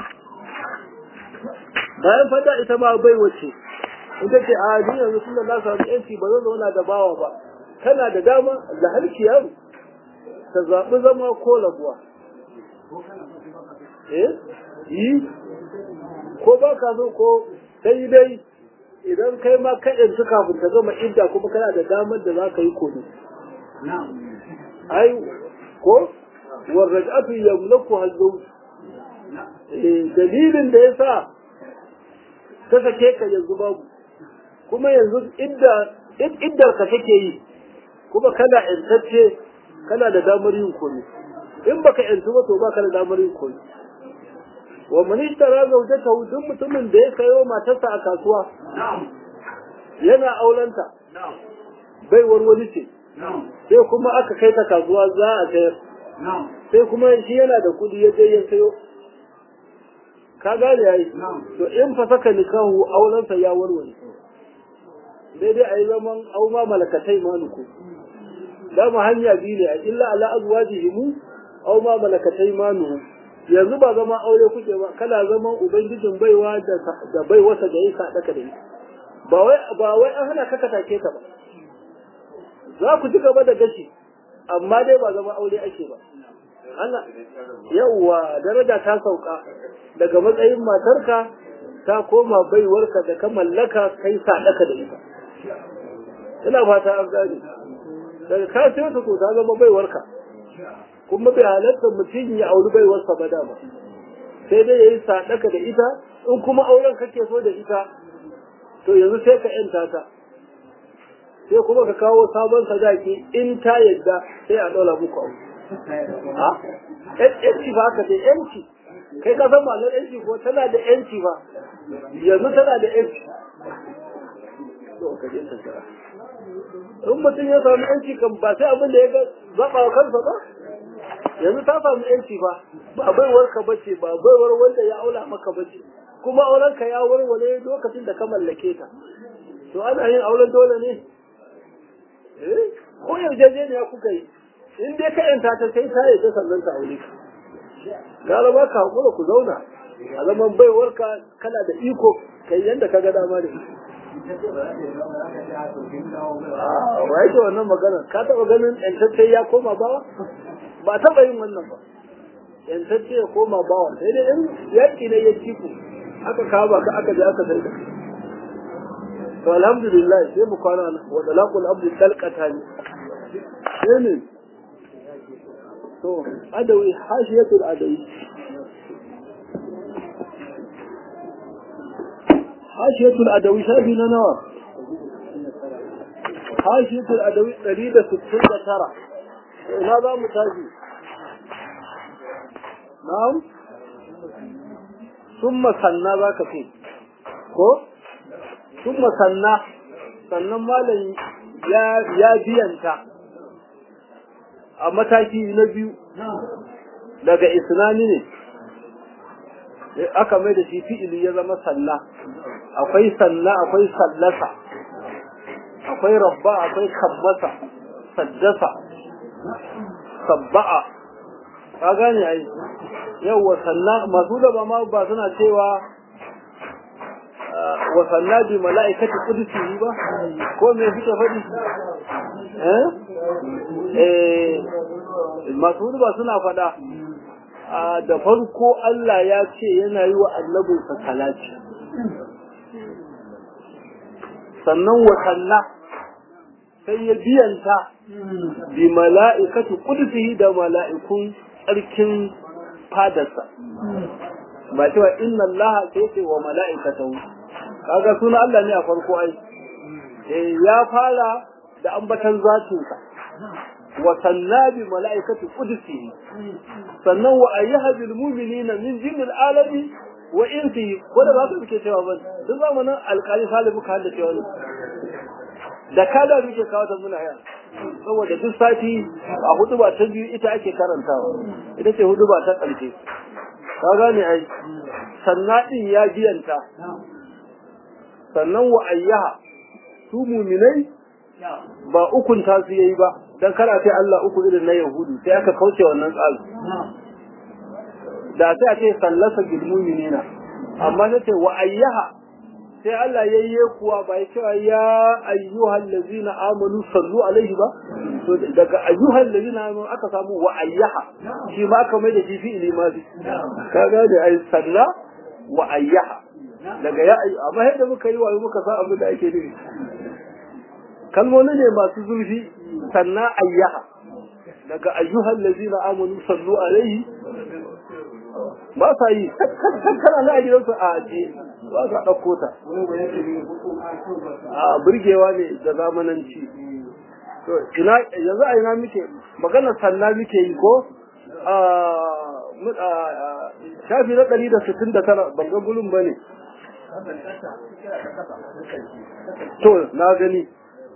S1: bayan fada ita ma bai wace ita ce a ni yanzu tun da na samu yanci ba zan zauna da bawa ba kana da dama da halki yaro ta zaɓi zama ko rabuwa eh yi ko ba ka so ko sai dai idan kai ma ka yanzu kafin ta gama idda kuma kana da damar da za ka yi kodo ai ko والرجعة يملكها الزوج dalilin da ya sa ta sake ka yanzu babu kuma yanzu iddar ka take yi kuma kana yantacce kana da damar yin komi in baka yantu ba to baka da damar yin komi wa man ishtara zawjatahu duk mutumin da ya sayo matarsa a kasuwa yana aulanta bai warwani ce sai kuma aka kai ta kasuwa za a sayar sai kuma shi yana da kudi ya je ya sayo ka gane yayi to in fa saka nikahu aurensa ya warware daidai a yi zaman au ma malakatai manuku dama hanya biyu ne a illa ala azwajihimu au ma malakatai manuhu yanzu ba zama aure kuke ba kana zaman ubangijin baiwa da baiwasa da ya sadaka da ita ba wai ba wai an hana ka take ka ba za ku ci gaba da gashi amma dai ba zama aure ake ba Allah yawwa daraja ta sauka daga matsayin matarka ta koma baiwarka da ka mallaka kai sadaka da ita ina fata an gane daga ka sai ta ta zama baiwarka kuma bai halatta mutum ya auri baiwarsa ba dama sai dai yayi sadaka da ita in kuma auren kake so da ita to yanzu sai ka yanta ta sai kuma ka kawo sabon sadaki in ta yadda sai a ɗaura muku abu ha yanci ba ka ce yanci kai ka san ma'anar yanci ko tana da yanci ba yanzu tana da yanci in mutum ya samu yanci kan ba sai abin da ya zaɓa wa kansa ba yanzu ta samu yanci ba ba baiwar ka bace ba baiwar wanda ya aula maka bace kuma auren ka ya warware lokacin da ka mallake ta to ana yin auren dole ne eh ko yarjejeniya kuka yi in dai ka yanta ta kai ta yi ta sannan ta aure ka gara ba ka hakura ku zauna a zaman baiwar ka kana da iko kai yanda ka ga dama da ba yake wannan magana ka taɓa ganin yantacce ya koma bawa ba taɓa yin wannan ba yantacce ya koma bawa sai dai in yaƙi ne ya ci ku aka kama ka aka je aka sai ka to alhamdulillah sai mu kwana wa dalaqul abdi talqata ne sai ne to adawi hashiyatul adawi hashiyatul adawi shafi na nawa hashiyatul adawi 169 ina za mu tashi na'am summa sanna za ka ce ko summa sanna sannan malam ya biyanta a mataki na biyu daga isnani ne aka mai da shi fi'ili ya zama sanna akwai sanna akwai sallasa akwai rabba akwai kabbasa saddasa sabba'a ka gane ai yawwa sanna masu da ma ba suna cewa wa sanna bi mala'ikati qudsi ba ko me suke faɗi eh eh masu ba suna faɗa da farko Allah ya ce yana yi wa annabinsa salati sannan wa sanna sai ya biyanta bi mala'ikatu qudsihi da mala'ikun tsarkin fadarsa ba cewa inna Allah sai ce wa mala'ikatahu kaga suna Allah ne a farko ai eh ya fara da ambatan zatinsa wa sanna bi mala'ikati qudsihi sannan wa ayyuha bil mu'minina min jinnil alami wa insihi ko da ba ka muke cewa ba duk zamanin alƙali salihu ka da cewa da kada muke kawo ta muna haya saboda duk sati a hudu ba ta biyu ita ake karantawa ita ce hudu ba ta ƙarshe ka gane ai sannan din ya biyanta sannan wa ayyaha su muminai ba ukun ta su yayi ba dan kana sai Allah uku irin na Yahudu sai aka kauce wannan tsari da sai a ce sallasa bil mu'minina amma sai ce wa ayyaha sai Allah yayye kuwa ba ya cewa ya ayyuhal ladzina amanu sallu alaihi ba to daga ayyuhal ladzina amanu aka samu wa ayyaha shi ma aka mai da shi fi ilimadi kaga da ai salla wa ayyaha daga ya ayyu amma yadda muka yi wa muka sa abin da ake nufi kalmomi ne masu zurfi sannan ayyaha daga ayyuhan lazina amanu sallu alaihi ba sa yi kana na gidansu a ajiye ba sa ɗauko ta a burgewa ne da zamananci to ina yanzu a ina muke magana sanna muke yi ko shafi na ɗari da sittin da tara ban ga gulun ba ne to na gani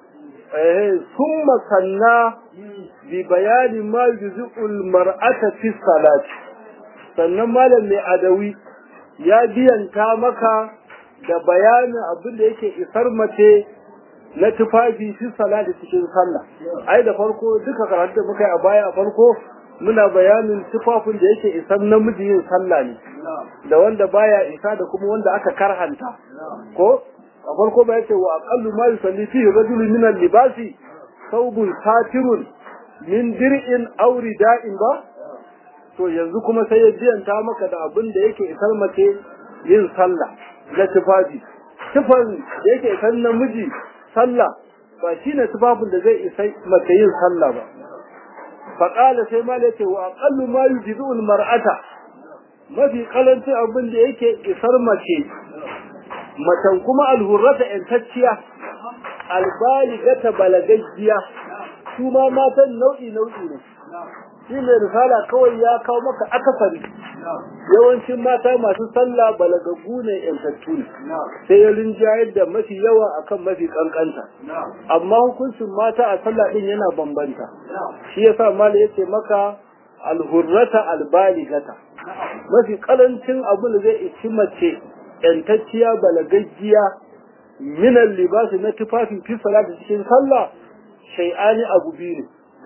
S1: sun masanna bi bayani ma yuzu'ul mar'ata fi salati sannan malam mai adawi ya biyanta maka da bayanin abin da yake isar mace na tufafi fi salati cikin sallah ai da farko duka karatu da muka yi a baya a farko muna bayanin tufafin da yake isar namiji yin sallah ne da wanda baya isa da kuma wanda aka karhanta ko a farko ba yace wa aqallu ma yusalli fihi rajulun min al-libasi thawbun satirun min dir'in aw rida'in ba to yanzu kuma sai ya biyanta maka da abin da yake isar mace yin sallah na tufafi tufan da yake isar namiji sallah ba shine tufafin da zai isa mace yin sallah ba faƙala sai ma yace wa aqallu ma yujizu al-mar'ata mafi kalancin abin da yake isar mace macen kuma alhurrata ‘yantacciya, albaligata balagaggiya, su ma matan nau'i nau'i ne. Shi mai risala kawai ya kawo maka akasari, yawancin mata masu sallah balagaggu ne ‘yantattu ne, sai ya rinjayar da mafi yawa akan mafi kankanta. Amma hukuncin mata a sallah ɗin yana bambanta. Shi ya sa mala ya ce maka alhurrata albaligata. Mafi kalancin abin da zai ici mace ‘yantacciya balagaggiya minan libasi na tufafin fi salati cikin sallah shai'ani abu biyu ne.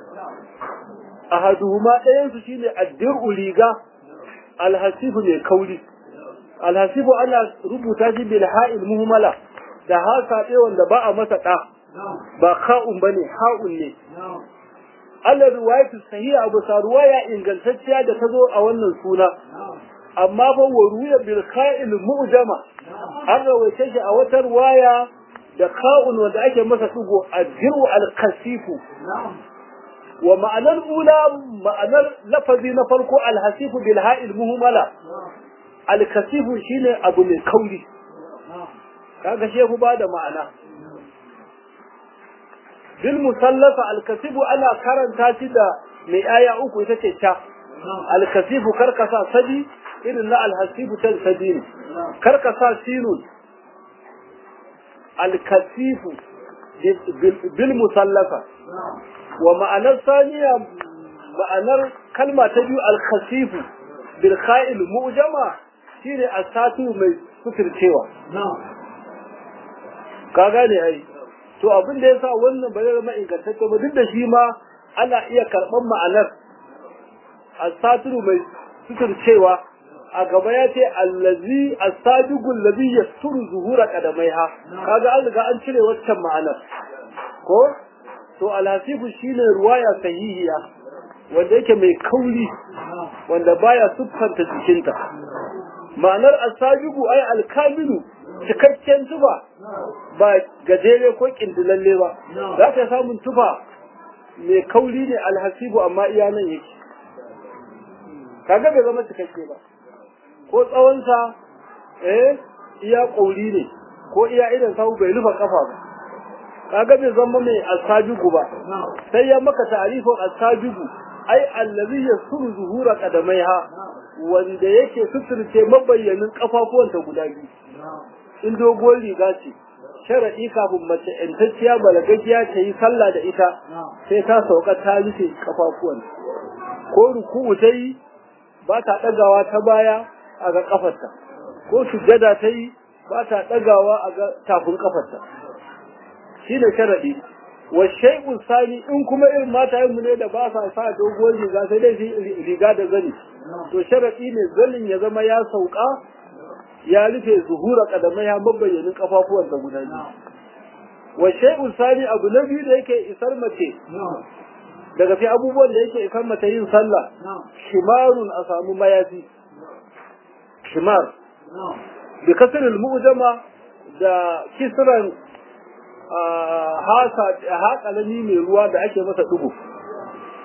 S1: A haduhuma ɗayansu shi ne addir'u riga alhasifu mai kauri. Alhasifu ana rubuta shi bil ha'il muhimmala da hasa ɗaya wanda ba a masa ɗa ba ka'un ba ne ha'un ne. Allah ruwayatu sahiha abu sa ruwaya ingantacciya da ta zo a wannan suna amma fa wa ruya bil kha'il mu'jama an rawaice shi a wata ruwaya da ka'un wanda ake masa dugo adhiru al kasifu wa ma'anar ula ma'anar lafazi na farko al hasifu bil ha'il muhmala al kasifu shine abu mai kauri kaga shi ku bada ma'ana bil musallasa al kasifu ana karanta shi da mai aya uku ita ce ta al kasifu karkasa sadi irin na alhasibu ta sabini kar ka sa sinun alkasifu bil musallafa wa ma'anar saniya ma'anar kalma ta biyu alkasifu bil kha'il mu'jama shine asatu mai suturcewa ka gane ai to abin da yasa wannan ba zai zama ingantacce ba duk da shi ma ana iya karɓar ma'anar asatu mai suturcewa a gaba ya ce allazi as-sadiqul ladhi yasturu zuhura qadamaiha kaga an riga an cire waccan ma'anar ko to alhasibu shine ruwaya sahihiya wanda yake mai kauri wanda baya siffanta jikinta ma'anar as-sadiqu ay al-kamilu cikakken tufa ba gajere ko kindilalle ba za ka samun tufa mai kauri ne alhasibu amma iya nan yake kaga bai zama cikakke ba ko tsawonsa eh iya ƙauri ne ko iya idan sahu bai rufe kafa ba kaga bai zama mai asajugu ba sai ya maka ta'arifin asajugu ai allazi yasuru zuhura qadamaiha wanda yake suturce mabayyanin kafafuwanta guda biyu in doguwar riga ce sharaɗi kafin mace ‘yantacciya balagajiya ta yi sallah da ita sai ta sauka ta rufe kafafuwan ko ruku'u ta yi ba ta ɗagawa ta baya a ga kafarta ko sujjada ta yi ba ta ɗagawa a ga tafin kafarta shi ne sharaɗi wa shay'un sani in kuma irin mata mu ne da ba sa sa doguwar riga sai dai riga da zani to sharaɗi ne zanin ya zama ya sauka ya rufe zuhura kadamai ya mabayyanin kafafuwan da guda biyu wa shay'un sani abu na biyu da yake isar mace daga fi abubuwan da yake isar mace yin sallah shimarun a samu mayafi shimar bi kasril mu'jama da kisran hasa haƙalami mai ruwa da ake masa dubu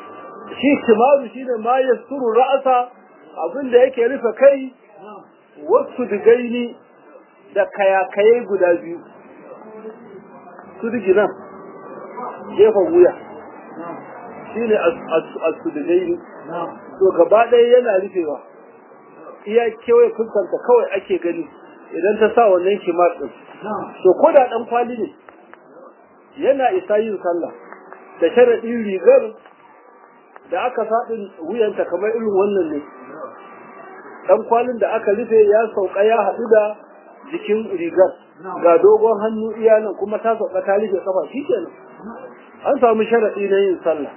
S1: shi kimaru shine ma yasturu ra'asa abin da yake rufe kai wasu digaini da kayakaye guda biyu su digi nan gefen wuya shine as-sudigaini to gaba ɗaya yana rufewa iya kewaye fuskanta kawai ake gani idan ta sa wannan kimar ɗin to ko da ɗan kwali ne yana isa yin sallah da sharaɗin rigar da aka faɗin wuyanta kamar irin wannan ne ɗan kwalin da aka rufe ya sauka ya haɗu da jikin rigar ga dogon hannu iya nan kuma ta sauka ta rufe kafa shi kenan an samu sharaɗi na yin sallah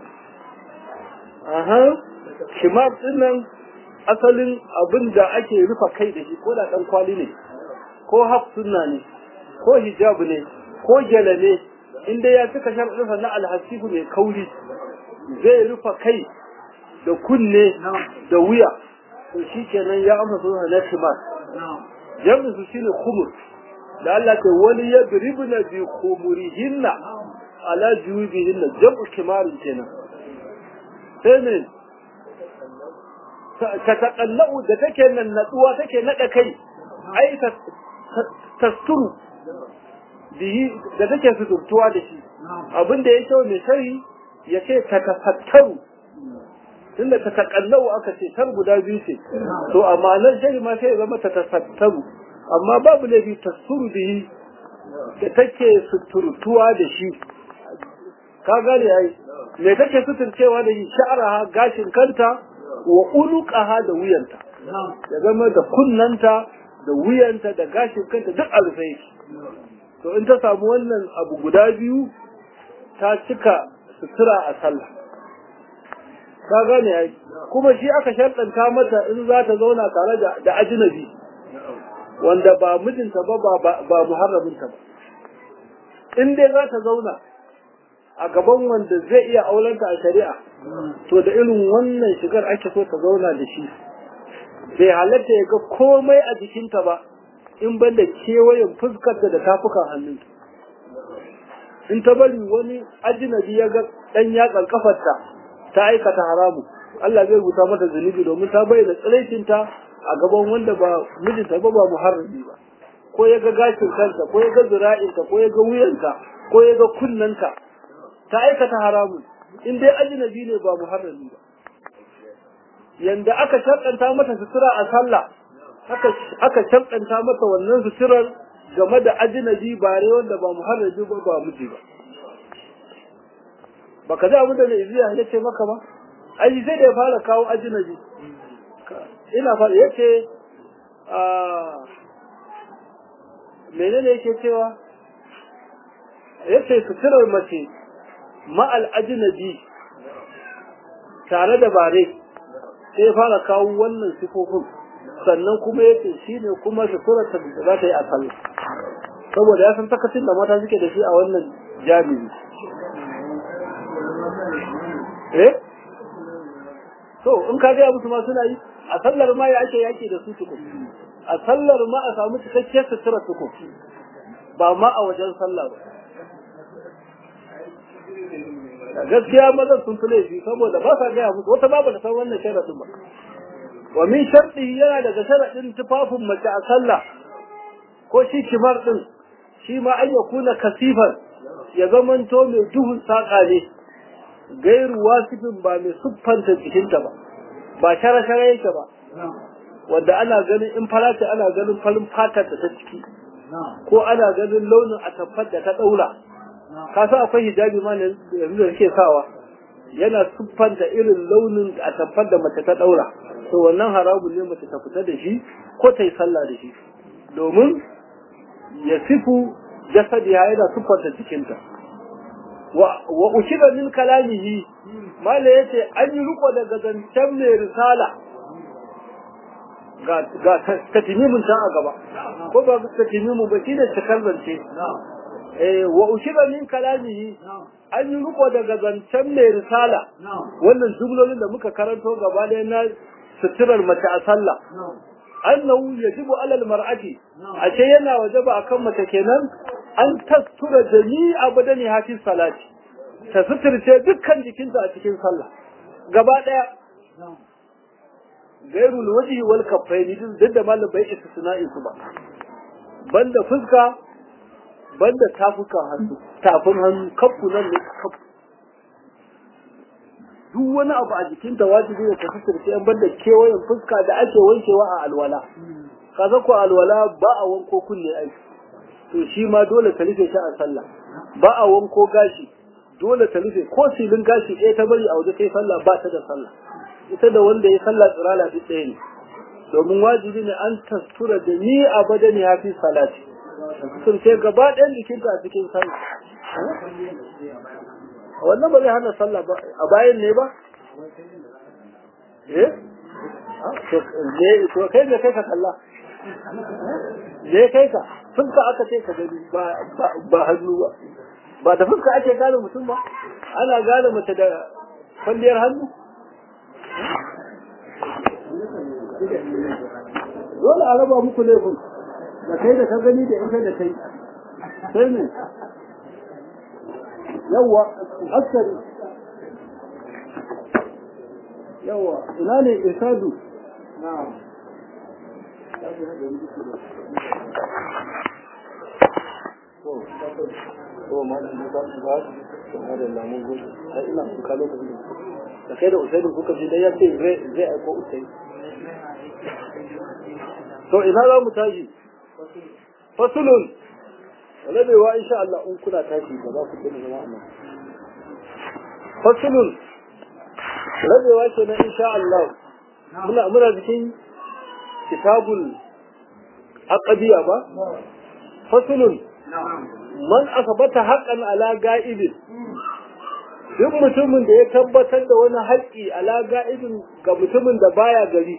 S1: aha shimar ɗinnan asalin abin da ake rufa kai da shi ko da ɗan kwali ne ko haf sunna ne ko hijab ne ko gyale ne inda ya cika sharaɗinsa na alhasifu mai kauri zai rufa kai da kunne da wuya to shi kenan ya amsa suna na shimar jami'in su shine khumur da Allah ke wani ya biribna bi khumurihinna ala jubihinna jam'u kimarin kenan sai ne ta taƙallau da take nan natsuwa take naɗa kai ai tasturu da take suturtuwa da shi abin da ya kyau mai shari ya ce ta tafattaru tunda ta taƙallau aka ce tar guda biyu ce to amma nan shari ma sai ya zama ta tafattaru amma babu laifi tasturu bihi da take suturtuwa da shi ka gane ai me take suturcewa da shi sha'araha gashin kanta wa uluqaha da wuyanta ya zama da kunnanta da wuyanta da gashin kanta duk a rufe yake to in ta samu wannan abu guda biyu ta cika sutura a sallah ka gane ai kuma shi aka sharɗanta mata in za ta zauna tare da da ajnabi wanda ba mijinta ba ba ba muharraminta ba in dai za ta zauna a gaban wanda zai iya aurenta a shari'a to da irin wannan shigar ake so ta zauna da shi bai halatta ya ga komai a jikinta ba in ban da kewayen fuskarta da tafukan hannunta in ta bari wani ajinabi ya ga ɗan yatsan kafarta ta aikata haramu Allah zai rubuta mata zunubi domin ta bayyana tsiraicinta a gaban wanda ba mijinta ba ba muharrami ba ko ya ga gashin kanta ko ya ga zira'inta ko ya ga wuyanta ko ya ga kunnanta ta aikata haramun in dai ajnabi ne ba muharrami ba yanda aka shakanta mata sutura a sallah aka aka shakanta mata wannan suturar game da ajnabi bare wanda ba muharrami ba ba miji ba baka ji abin da mai iziya ya ce maka ba ai sai da ya fara kawo ajnabi ina fara yace a menene yake cewa yace suturar mace ma'al ajnabi tare da bare sai fara kawo wannan sifofin sannan kuma yace shine kuma suturar ta da za ta yi a sallah saboda ya san takacin da mata suke da shi a wannan jami'i eh to in ka ga musu ma suna yi a sallar ma ya ake yaki da su tukun a sallar ma a samu cikakkiyar sutura tukun ba ma a wajen sallah ba gaskiya mazan sun fi laifi saboda ba sa gaya musu wata babu da san wannan sharaɗin ba wa min sharɗi yana daga sharaɗin tufafin mace a sallah ko shi kimar ɗin shi ma an ya kuna kasifar ya zamanto mai duhun saƙa ne gairu wasifin ba mai siffanta jikinta ba ba shara-shara yake ba wanda ana ganin in fara ce ana ganin farin fatar da ta ciki ko ana ganin launin atamfar da ta ɗaura ka san akwai hijabi ma yanzu da suke sawa yana siffanta irin launin a tabbar da mace ta daura to wannan haramun ne mace ta fita da shi ko ta yi sallah da shi domin ya sifu jasadiya yana siffanta jikinta wa ushida min kalamihi mala yace an yi riko daga zancen mai risala ga ga tatimimin ta a gaba ko ba tatimimu ba shine cikar zance wa ushiba min kalamihi an yi riko daga zancen mai risala wannan jumlolin da muka karanto gaba ɗaya na suturar mace a sallah annahu yajibu alal mar'ati ashe yana wajaba akan mace kenan an tastura jami'a badani hafi salati ta suturce dukkan jikinta a cikin sallah gaba daya gairul wajhi wal kaffaini duk da malam bai istisna'i su ba banda fuska banda tafukan hannu tafin hannu kaffu nan ne kaffu duk wani abu a jikin ta wajibi ne ta kasance an banda kewayen fuska da ake wankewa a alwala kaza ko alwala ba a wanko kunne ai to shi ma dole ta rufe shi a sallah ba a wanko gashi dole ta rufe ko silin gashi ɗaya ta bari a waje kai sallah ba ta da sallah ita da wanda ya sallah tsirala duk ɗaya ne domin wajibi ne an tastura da ni a badani ya fi salati kasance gaba ɗayan jikinta a cikin sallah wannan ba zai hana sallah ba a bayan ne ba eh to kai ne kai ka kalla ne kai ka fuska aka ce ka gani ba hannu ba ba da fuska ake gane mutum ba ana gane mace da kwalliyar hannu dole a raba muku laifin da kai da ka gani da ita da kai sai ne yawwa askari yawwa ina ne isadu na'am ko ma da ba su ba su da lamun gudu sai ina kuka lokacin da kai da usaidin kuka ji dai ya ce zai zai aiko usai to ina za mu tashi fasulun rabewa insha Allah in kuna tashi ba za ku tuna zama nan fasulun rabewa ke na insha Allah muna muna cikin kitabul aqdiya ba fasulun man asabata haqqan ala ga'ibin duk mutumin da ya tabbatar da wani haƙƙi ala ga'ibin ga mutumin da baya gari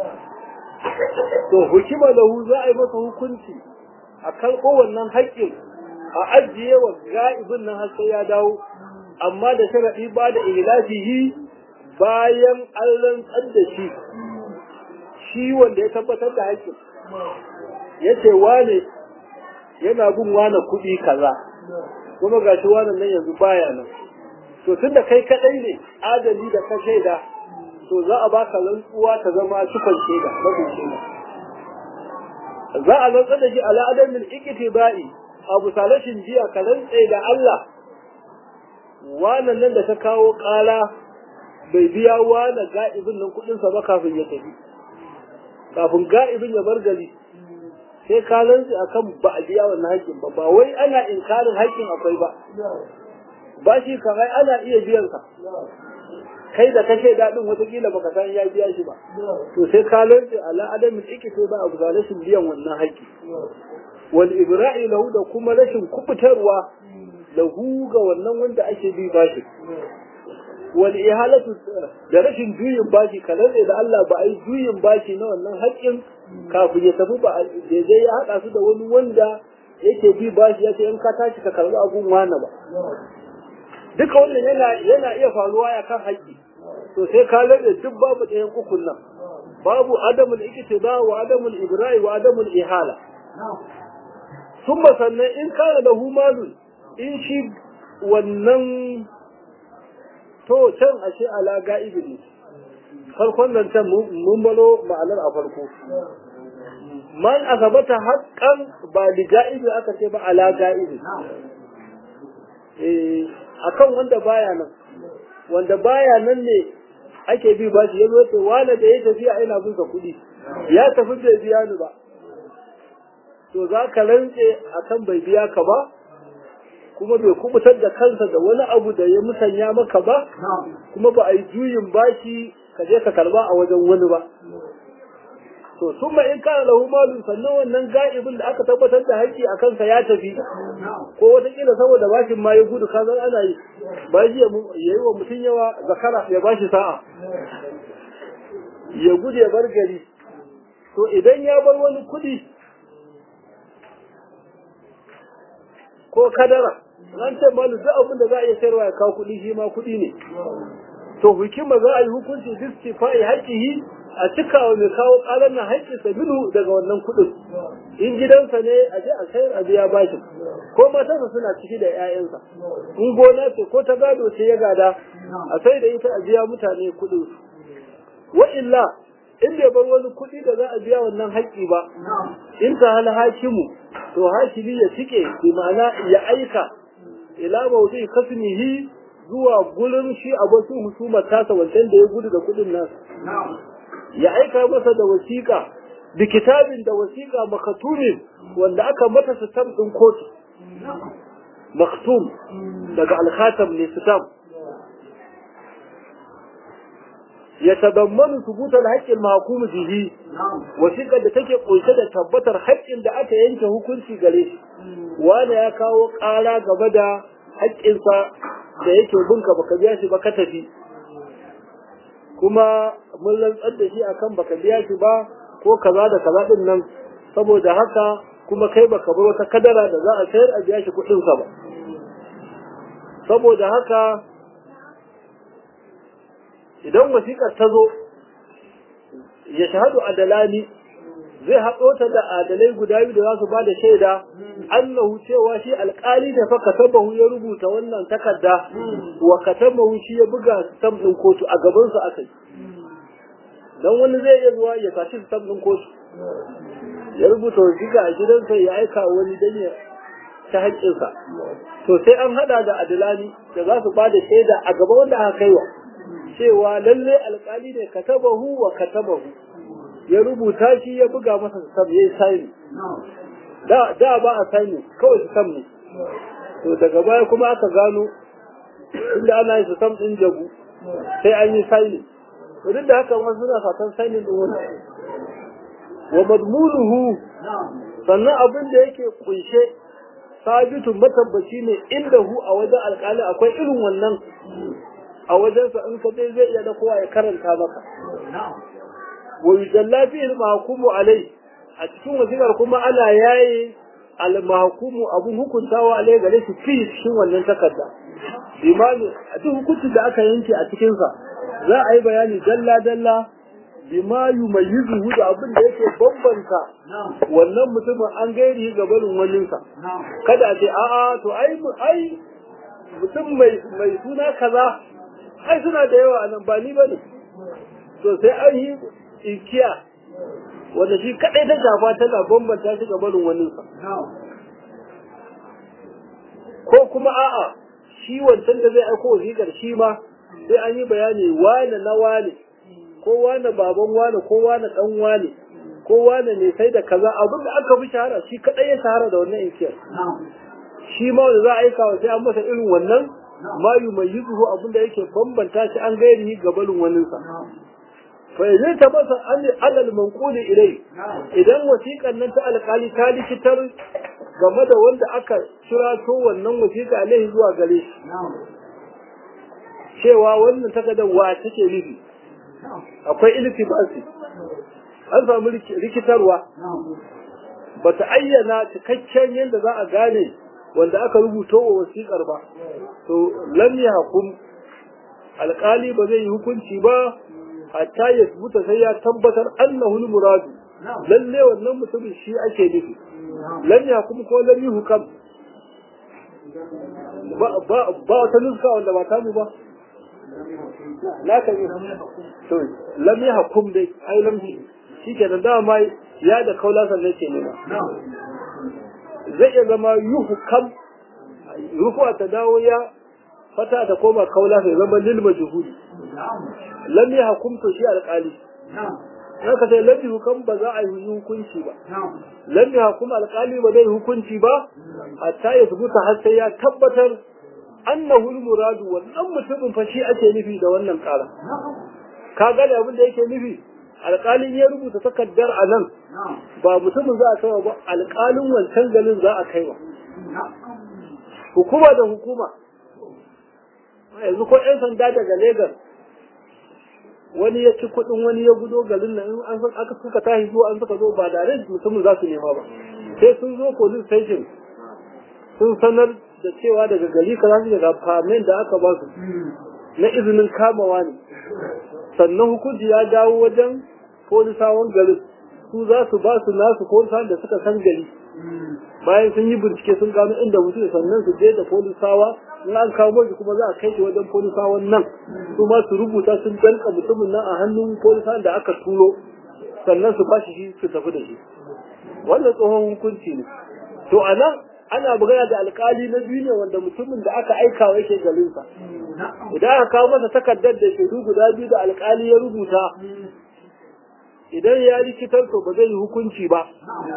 S1: to hukima lahu za a yi masa hukunci a karɓo wannan haƙƙin a ajiye wa ga'ibin nan har sai ya dawo amma da sharaɗi ba da ilafihi bayan an rantsar da shi shi wanda ya tabbatar da haƙƙin ya ce wane yana bin wane kuɗi kaza kuma ga shi wane nan yanzu baya nan to tun da kai kaɗai ne adali da ka shaida to za a baka rantsuwa ta zama cikon shaida rabin shaida za a rantsar da shi ala adamin ikitibai abu salashin jiya ka rantse da Allah wannan nan da ta kawo ƙala bai biya wane ga'ibin nan kuɗinsa ba kafin ya tafi kafin ga'ibin ya bar gari sai ka rantse akan ba a biya wannan haƙƙin ba ba wai ana inkarin haƙƙin akwai ba ba shi kamar ana iya biyan sa kai da kashe daɗin watakila baka san ya biya shi ba to sai ka rantse ala adamin ikito ba abu ga rashin biyan wannan haƙƙi wal ibra'i lahu da kuma rashin kubutarwa lahu ga wannan wanda ake bi bashi wal ihalatu da rashin juyin bashi kalar da Allah ba a yi juyin bashi na wannan haƙƙin kafin ya tafi ba daidai ya haɗa su da wani wanda yake bi bashi ya ce in ka tashi ka karɓi abun wani ba duka wannan yana yana iya faruwa ya kan haƙƙi to sai ka rage duk babu ɗayan ukun nan babu adamul iktiba wa adamul ibra'i wa adamul ihala summa sannan in kana da humalun in shi wannan to can ashe ala ga'ibi ne farkon nan can mun balo ma'anar a farko man asabata haqqan ba li ga'ibi aka ce ba ala ga'ibi eh akan wanda baya nan wanda baya nan ne ake bi ba shi yazo to wala da ya tafiya ina bin ka kuɗi ya tafi bai biya ni ba to za ka rantse akan bai biya ka ba kuma bai kubutar da kansa da wani abu da ya musanya maka ba kuma ba a yi juyin bashi ka je ka karba a wajen wani ba to sun ma in kana lahu malun sannan wannan ga'ibin da aka tabbatar da haƙƙi a kansa ya tafi ko wataƙila saboda bashin ma ya gudu ka zan ana yi bashi ya yi wa mutum yawa zakara ya bashi sa'a ya gudu ya bar gari to idan ya bar wani kuɗi ko kadara an ce malu duk abin da za a iya sayarwa ya kawo kuɗi shi ma kuɗi ne to hukuma za a yi hukunci distifa'i haƙihi a cika wa mai kawo ƙarar na haƙƙinsa minhu daga wannan kuɗin in gidansa ne a je a sayar a biya bashin ko matarsa suna ciki da 'ya'yansa in gona ce ko ta gado ce ya gada a sai da ita a biya mutane kuɗin wa illa in bai bar wani kuɗi da za a biya wannan haƙƙi ba in ta hal hakimu to hakimi ya tike bi ma'ana ya aika ila mawdi kasmihi zuwa gurin shi abokin husumar tasa wancan da ya gudu da kuɗin nasa ya aika masa da wasiƙa da kitabin da wasiƙa makatumin wanda aka mata sitam ɗin kotu maktum daga alkhatam ne sitam ya tadammanu subutar haƙƙin mahkum bihi wasiƙar da take ƙunshe da tabbatar haƙƙin da aka yanke hukunci gare shi wanda ya kawo ƙara game da haƙƙinsa da yake binka baka biya shi ba ka tafi kuma mun rantsar da shi akan baka biya shi ba ko kaza da kaza din nan saboda haka kuma kai baka bar wata kadara da za a sayar a biya shi kuɗin sa ba saboda haka idan wasiƙar ta zo ya shahadu adalani zai haɗo ta da adalai guda biyu da za su ba da shaida annahu cewa shi alƙali da fa katabahu ya rubuta wannan takarda wa katabahu shi ya buga stamp ɗin kotu a gaban su aka yi dan wani zai iya zuwa ya tashi stamp ɗin kotu ya rubuta wasiƙa a gidansa ya aika wani dan ya ta haƙƙinsa to sai an haɗa da adalani da za su ba da shaida a gaba wanda aka kaiwa cewa lalle alƙali ne katabahu wa katabahu ya rubuta shi ya buga masa sam ya yi saini da da ba a saini kawai su sam ne to daga baya kuma aka gano inda ana yi su sam ɗin jagu sai an yi saini to duk da haka wasu suna fatan saini ɗin wani wa madmunuhu sannan abin da yake kunshe sabitun matabbaci ne inda hu a wajen alƙali akwai irin wannan a wajensa in ka dai zai iya da kowa ya karanta maka wa yujalla fihi al-mahkumu alai a cikin wasiƙar kuma ana yaye al-mahkumu abun hukuntawa alai gare shi fi cikin wannan takarda imani a duk hukuncin da aka yanke a cikin sa za a yi bayani dalla dalla bima yumayyizuhu da abin da yake bambanta wannan mutumin an gairi ga barin waninsa kada a ce a'a to ai ai mutum mai mai suna kaza ai suna da yawa nan ba ni bane to sai an yi ikiya wanda shi kadai ta shafa tana bambanta shi ga barin waninsa ko kuma a'a shi wancan da zai aiko wasiƙar shi ma sai an yi bayani wane na wane ko wane baban wane ko wane dan wane ko wane ne sai da kaza abin da aka fi shahara shi kadai ya shahara da wannan inkiyar shi ma wanda za a aika wa sai an masa irin wannan ma yu mai yuzuhu abin da yake bambanta shi an gairi gabalin waninsa fa zai ta masa an alal manquli ilai idan wasiƙan nan ta alƙali ta likitar game da wanda aka kirato wannan wasiƙa alaihi zuwa gare shi cewa wannan takardar wa take nufi akwai iltibasi an samu rikitarwa ba ta ayyana cikakken yadda za a gane wanda aka rubuto wa wasiƙar ba to lam hukum alƙali ba zai yi hukunci ba hatta ya buta sai ya tabbatar annahu muradu lalle wannan mutumin shi ake nufi lam hukum ko lam hukam ba wata nuska wanda ba tamu ba na kan yi to lam ya hukum dai ai lam shi ke da dama ya da kaula sannan ke nema zai iya zama yuhukam rufuwa ta dawo ya fata ta koma kaula sai zama lil majhuli lam ya hukum to shi alƙali haka sai lam hukam ba za a yi hukunci ba lam ya hukum alƙali ba zai hukunci ba hatta ya zubuta har sai ya tabbatar annahu muradu wannan mutumin fa shi ake nufi da wannan ƙara ka gane abin da yake nufi alƙalin ya rubuta takardar a nan ba mutumin za a kai ba alƙalin wancan garin za a kai ba hukuma da hukuma yanzu ko 'yan sanda daga Legas wani ya ci kuɗin wani ya gudo garin nan in an aka suka tashi zuwa an suka zo ba da mutumin za su nema ba sai sun zo police station sun sanar da cewa daga gari ka za su daga famen da aka ba su na izinin kamawa ne sannan hukunci ya dawo wajen polisawan garin su za su ba su nasu polisawan da suka san gari bayan sun yi bincike sun gano inda mutum sannan su je da polisawa in an kawo shi kuma za a kai shi wajen polisawan nan su ma su rubuta sun danka mutumin nan a hannun polisawan da aka turo sannan su bashi shi su tafi da shi wannan tsohon hukunci ne to a nan ana magana da alkali na biyu ne wanda mutumin da aka aika wa yake garinsa idan aka kawo masa takardar da shaidu guda biyu da alkali ya rubuta idan ya rikitar to ba zai yi hukunci ba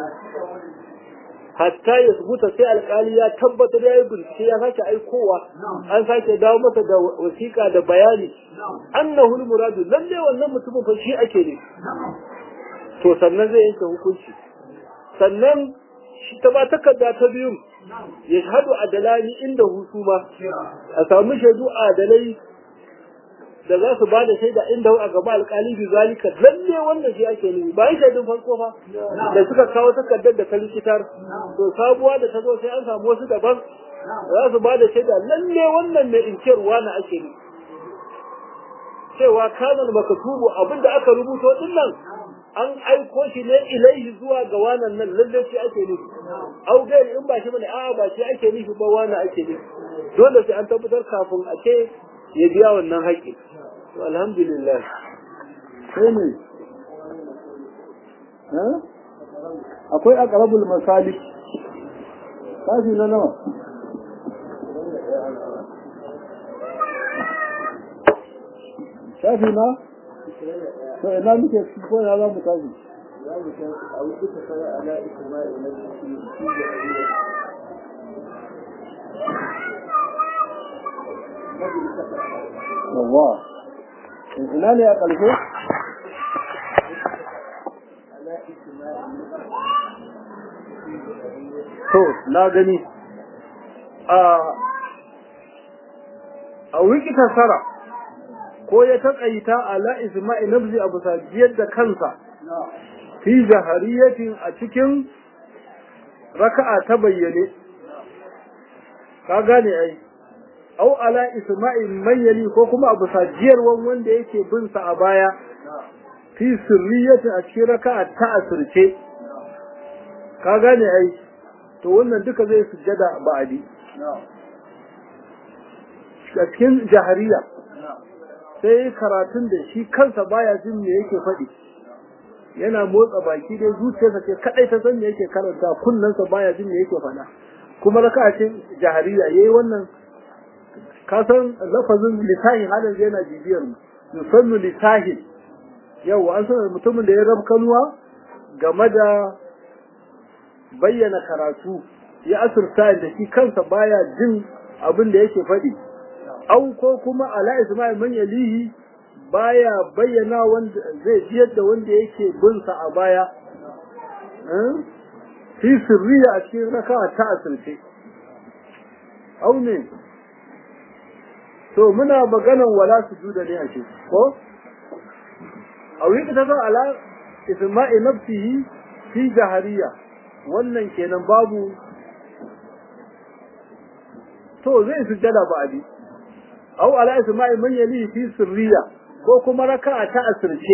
S1: hatta ya subuta sai alkali ya tabbatar ya yi bincike ya sake aikowa an sake dawo masa da wasiƙa da bayani annahu muradu lalle wannan mutumin fa shi ake ne to sannan zai yanke hukunci sannan shi ta ba takarda ta biyu ya shahadu adalani inda hutu ma a samu shaidu adalai da za su ba da shaida inda a gaba alkali bi zalika lalle wannan shi ake nufi ba shaidun farko fa da suka kawo takardar da ta likitar to sabuwa da ta zo sai an samu wasu daban za su ba da shaida lalle wannan mai inkirwa na ake nufi cewa kanan makatubu abinda aka rubuto din nan an aiko shi ne ilaihi zuwa ga wannan nan lalle shi ake nufi au gairi in ba shi bane a'a ba shi ake nufi ba wani ake nufi dole sai an tabbatar kafin a ce ya biya wannan haƙƙi to alhamdulillah
S2: sai ne akwai aqrabul masalik kafi na nawa shafi na to ina muke ko ya za mu tafi
S1: za mu tafi a wuce ta fara ala ikmari na
S2: yawa ina ne a ƙarshe
S1: to na gani a a wiki tasara ko ya taƙaita ala isma'i nafsi abu sajiyar da kansa fi jahariyatin a cikin raka'a ta bayyane ka gane ai au ala isma'i mayyali ko kuma abu sajiyar wanda yake bin sa a baya fi sirriyatin a cikin raka'a ta asirce ka gane ai to wannan duka zai sujjada ba'adi a cikin jahariya sai karatun da shi kansa baya jin me yake faɗi yana motsa baki dai zuciyarsa ce kadai ta san me yake karanta kunnensa baya jin me yake faɗa kuma raka'a ce jahariya yayi wannan ka san lafazin lisahin halin zai yana bibiyar mu yusannu lisahin yau an san mutumin da ya rab kanuwa game da bayyana karatu ya asirta da shi kansa baya jin abin da yake faɗi au ko kuma ala isma'il man yalihi baya bayyana wanda zai jiyar da wanda yake bin sa a baya fi sirriya a cikin raka ta asirce au ne to muna maganan wala sujuda ne a ce ko au yi ta ala isma'il nafsihi fi jahariya wannan kenan babu to zai sujjada ba abi au ala isma'i man yali fi sirriya ko kuma raka'a ta asirce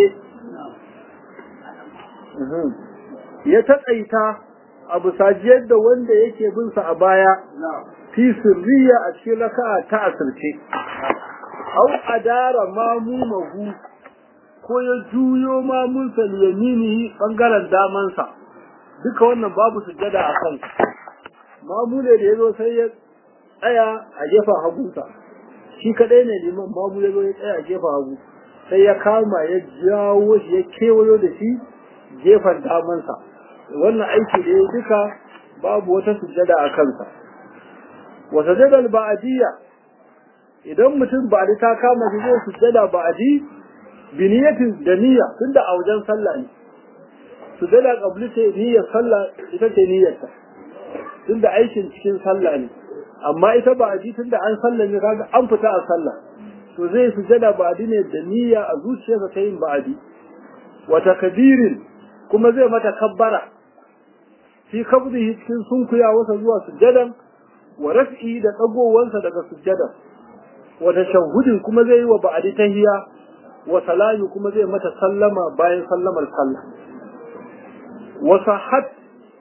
S1: ya taƙaita abu sajiyar da wanda yake bin sa a baya fi sirriya a cikin raka'a ta asirce au adara mamumahu ko ya juyo mamunsa liyaminihi bangaren damansa duka wannan babu sujjada a kan mamu ne da ya zo sai ya tsaya a gefen hagunsa shi kadai ne liman mamu ya zo ya tsaya a gefen hagu sai ya kama ya jawo shi ya kewayo da shi gefen damansa wannan aiki da ya duka babu wata sujjada a kansa wa sajadal ba'diyya idan mutum ba ta kama shi zai sujjada ba'di bi niyatin da niyya tunda a wajen sallah ne sujada qabli ce niyyar sallah ita ce niyyarta tunda aikin cikin sallah ne amma ita ba aji tunda an sallah ne kaga an fita a sallah to zai sujada ba adi ne da niyya a zuciyarsa ta yin ba'adi wa takbirin kuma zai mata kabbara fi kabdihi cikin sunkuya wasa zuwa sujadan wa raf'i da dagowansa daga sujadan wa tashahhudin kuma zai yi wa ba'adi tahiyya wa salami kuma zai mata sallama bayan sallamar sallah wa sahhat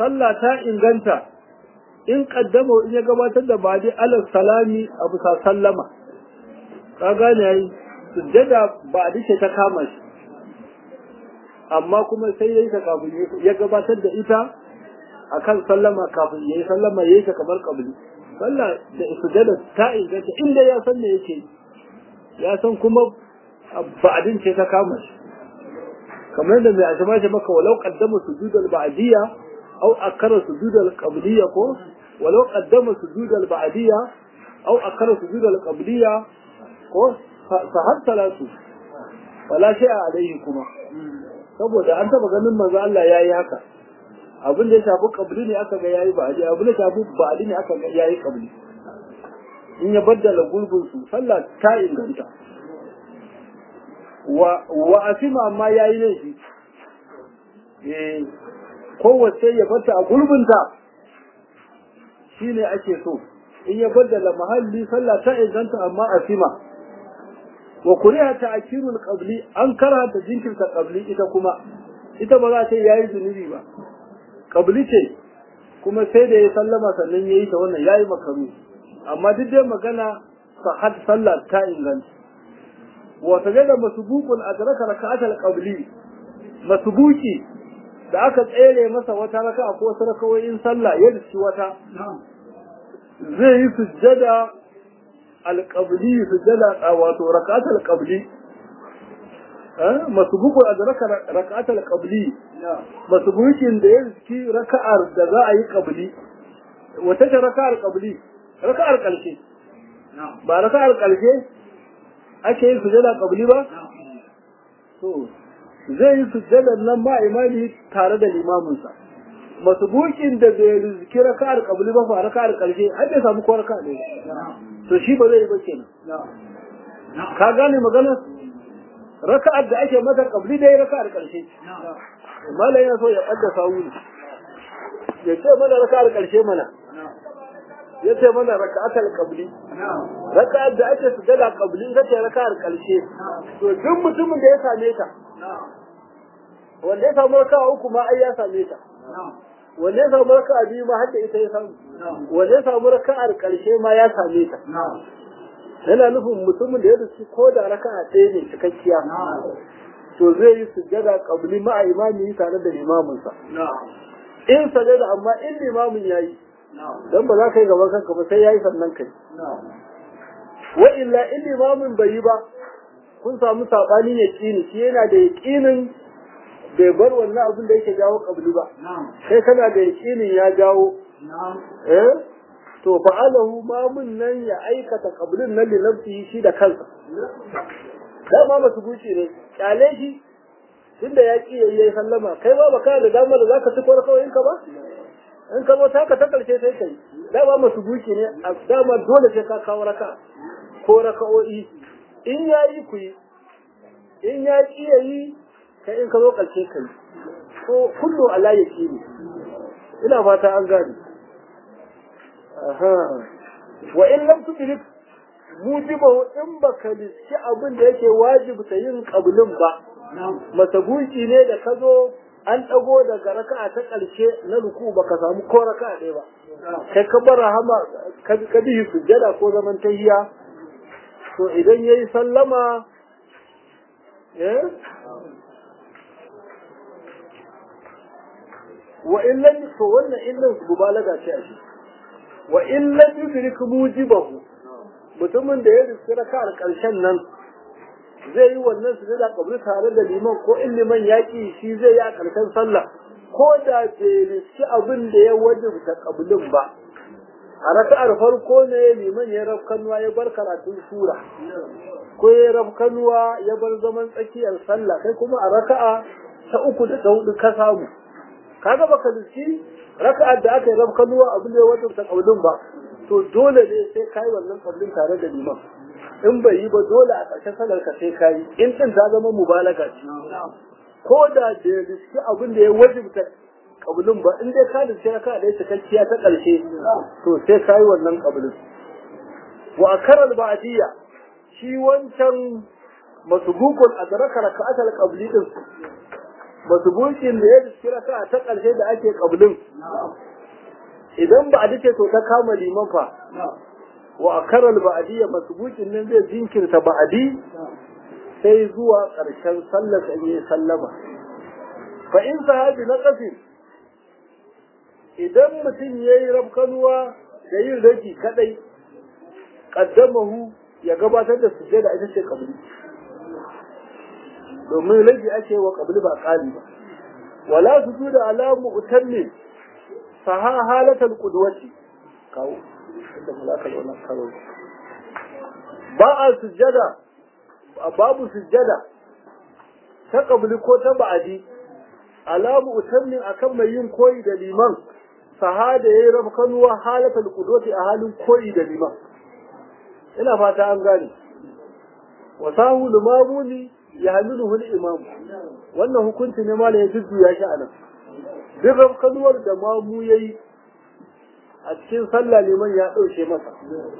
S1: sallah ta inganta in kaddama in ya gabatar da ba'di alal salami a bisa sallama ka gane yayi sujjada ba'di ce ta kama shi amma kuma sai yayi ta kafin ya gabatar da ita akan sallama kafin yayi sallama yayi ta kamar kabli sallah da sujjada ta inganta inda ya san me yake ya san kuma ba'din ce ta kama shi kamar da mai azama ce maka walau qaddama sujudal ba'diyya aw akara sujudal qabliyya ko walau qaddama sujudal ba'diyya aw akara sujudal qabliyya ko fa har salatu wala shay'a alaihi kuma saboda an taba ganin manzo Allah yayi haka abin da ya shafi qabli ne aka ga yayi ba'di abin da ya shafi ba'di ne aka ga yayi qabli in ya baddala gulbin su sallah ta inganta wa asima amma ya yi laifi kowace ya bata a gurbinta shi ne ake so in ya baddala mahalli sallah ta inganta amma asima wa kuriha ta akirul qabli an karanta jinkirta qabli ita kuma ita ba za ta yayi zunubi ba qabli ce kuma sai da ya sallama sannan yayi ta wannan yayi makaru amma duk dai magana sahad sallah ta inganta وسجد مسبوق أدرك ركعة القبلي مسبوكي da aka tsere masa wata raka ko wasu rakawoyin sallah ya dace wata zai yi sujjada alqabli sujjada wato rak'at alqabli eh masbuqu adraka rak'at alqabli masbuqin da ya riski raka'ar da za a yi qabli wata ta raka'ar qabli raka'ar kalshe ba raka'ar kalshe ake yin sujada kabli ba? To, zai yi sujadar nan ma imani tare da limaminsa. Masu bukin da bai rizki raka'ar kabli ba fa raka'ar karshe, har bai samu ko raka'a ne. To shi ba zai yi ba kenan. Ka gane maganar? Raka'ar da ake mata kabli dai raka'ar karshe. Malam yana so ya ɓadda sawu ne. Ya ce mana raka'ar karshe mana. ya ce mana raka'atul qabli raka'ar da ake sujada qabli ita ce raka'ar karshe to duk mutumin da ya same ta wanda ya samu raka'a uku ma ai ya same ta wanda ya samu raka'a biyu ma hadda ita ya samu wanda ya samu raka'ar karshe ma ya same ta yana nufin mutumin da ya rusu ko da raka'a ɗaya ne cikakkiya to zai yi sujada qabli ma a imami tare da limaminsa in sajada amma in limamin yayi dan ba za ka yi gaban kanka ba sai yayi sannan kai wa illa in limamin bai yi ba kun samu sabani yaqini shi yana da yaqinin bai bar wannan abin da yake jawo kabli ba sai kana da yaqinin ya jawo eh to fa'alahu mamun nan ya aikata kablin nan li nafsihi shi da kansa da ma masu guci ne kyale shi tunda ya ki yayi sallama kai ba baka da damar da zaka ci kawai ka ba in ka zo taka ta karshe sai kai dama masu buki ne a dama dole sai ka kawo raka ko raka'o'i in ya yi ku yi in ya ki ya yi kai in ka zo karshe kai ko kullu ala ya ki ne ina fata an gane wa in lam tudrik mujibahu in baka liski abin da yake wajibta yin qablin ba masabuki ne da ka zo an ɗago daga raka'a ta ƙarshe na ruku baka samu ko raka'a ɗaya ba kai ka bar rahama ka bi sujjada ko zaman tahiya to idan yayi sallama eh wa illan to wannan illan mubalaga ce a shi wa illan yudrik mujibahu mutumin da ya riski raka'ar ƙarshen nan zai yi wannan su da kabri tare da liman ko in liman yaƙi shi zai yi a ƙarshen sallah ko da bai riski abin da ya wajibta kablin ba a raka'ar farko ne liman ya rafkanuwa ya bar karatun sura ko ya rafkanuwa ya bar zaman tsakiyar sallah kai kuma a raka'a ta uku da ta hudu ka samu kaga baka riski raka'ar da aka yi rafkanuwa abin da ya wajibta kablin ba to dole ne sai kai wannan kablin tare da liman in bai yi ba dole a ƙarshen sanar ka sai kayi in din ta zama mubalaga ce ko da da riski abin da ya wajibta kabulin ba in dai ka riski ka da cikakkiya ta ƙarshe to sai kayi wannan kabulin wa akaral ba'diyya shi wancan masbukun adraka raka'atal qabli din masbukin da ya riski raka ta ƙarshe da ake ƙablin idan ba a dace to ta kama liman fa wa akaral ba'adiyya masbukin nan zai jinkirta ba'adi sai zuwa ƙarshen sallar an yi sallama fa in sahabi na ƙasin idan mutum ya yi rafkanuwa da yin raki kadai kaddamahu ya gabatar da sujjada ita ce kabli domin rage ake wa kabli ba kali ba wala su da alamu utanne saha halatal qudwati kawo inda mulaka wannan kawo ba a sujjada babu sujjada ta kabli ko ta ba'adi alamu utanne akan mai yin koyi da liman sahada yayi rafkanuwa halatal qudwati a halin koyi da liman ina fata an gane wa sahu limamuni ya hamiluhu al-imam wannan hukunci ne malai ya jujjuya shi anan duk rafkanuwar da mamu yayi a cikin sallah liman ya dauke masa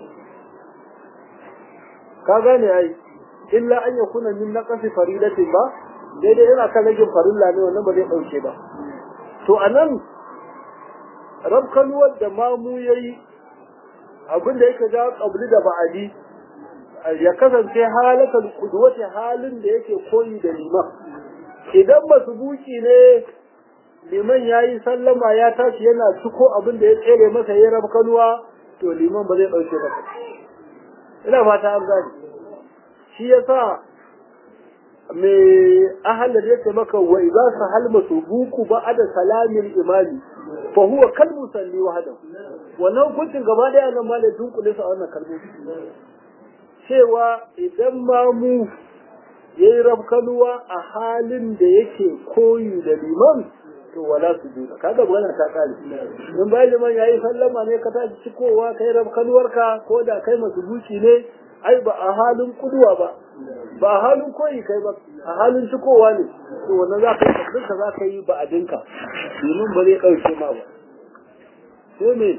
S1: ka gane ai illa an yakuna min naqasi faridatin ba daidai ina kan ragin farilla ne wannan ba zai dauke ba to anan rabkanuwar da mamu ya yi abinda yake ja ƙabli da ba'adi ya kasance halakar kudwata halin da yake koyi da liman idan masu buki ne liman ya yi sallama ya tashi yana ciko abin da ya tsere masa ya rabkanuwa to liman ba zai ɗauke ba ina fata an gani shi ya sa mai ahalar yake maka wa idza sahal masubuku ba'da salamin imami fa huwa kal musalli wahdahu wannan hukuncin gaba daya nan ma da dunkule su a wannan kalmomi cewa idan ma mu yayi rafkanuwa a halin da yake koyi da liman to wala su juda kaga wannan ta kare in bai liman yayi sallama ne ka tashi cikowa kai rafkanuwarka ko da kai masubuci ne ai ba a halin kuduwa ba ba a halin koyi kai ba a halin cikowa ne to wannan za ka yi abinka za ka yi ba a dinka domin ba zai ɗauke ma ba sai me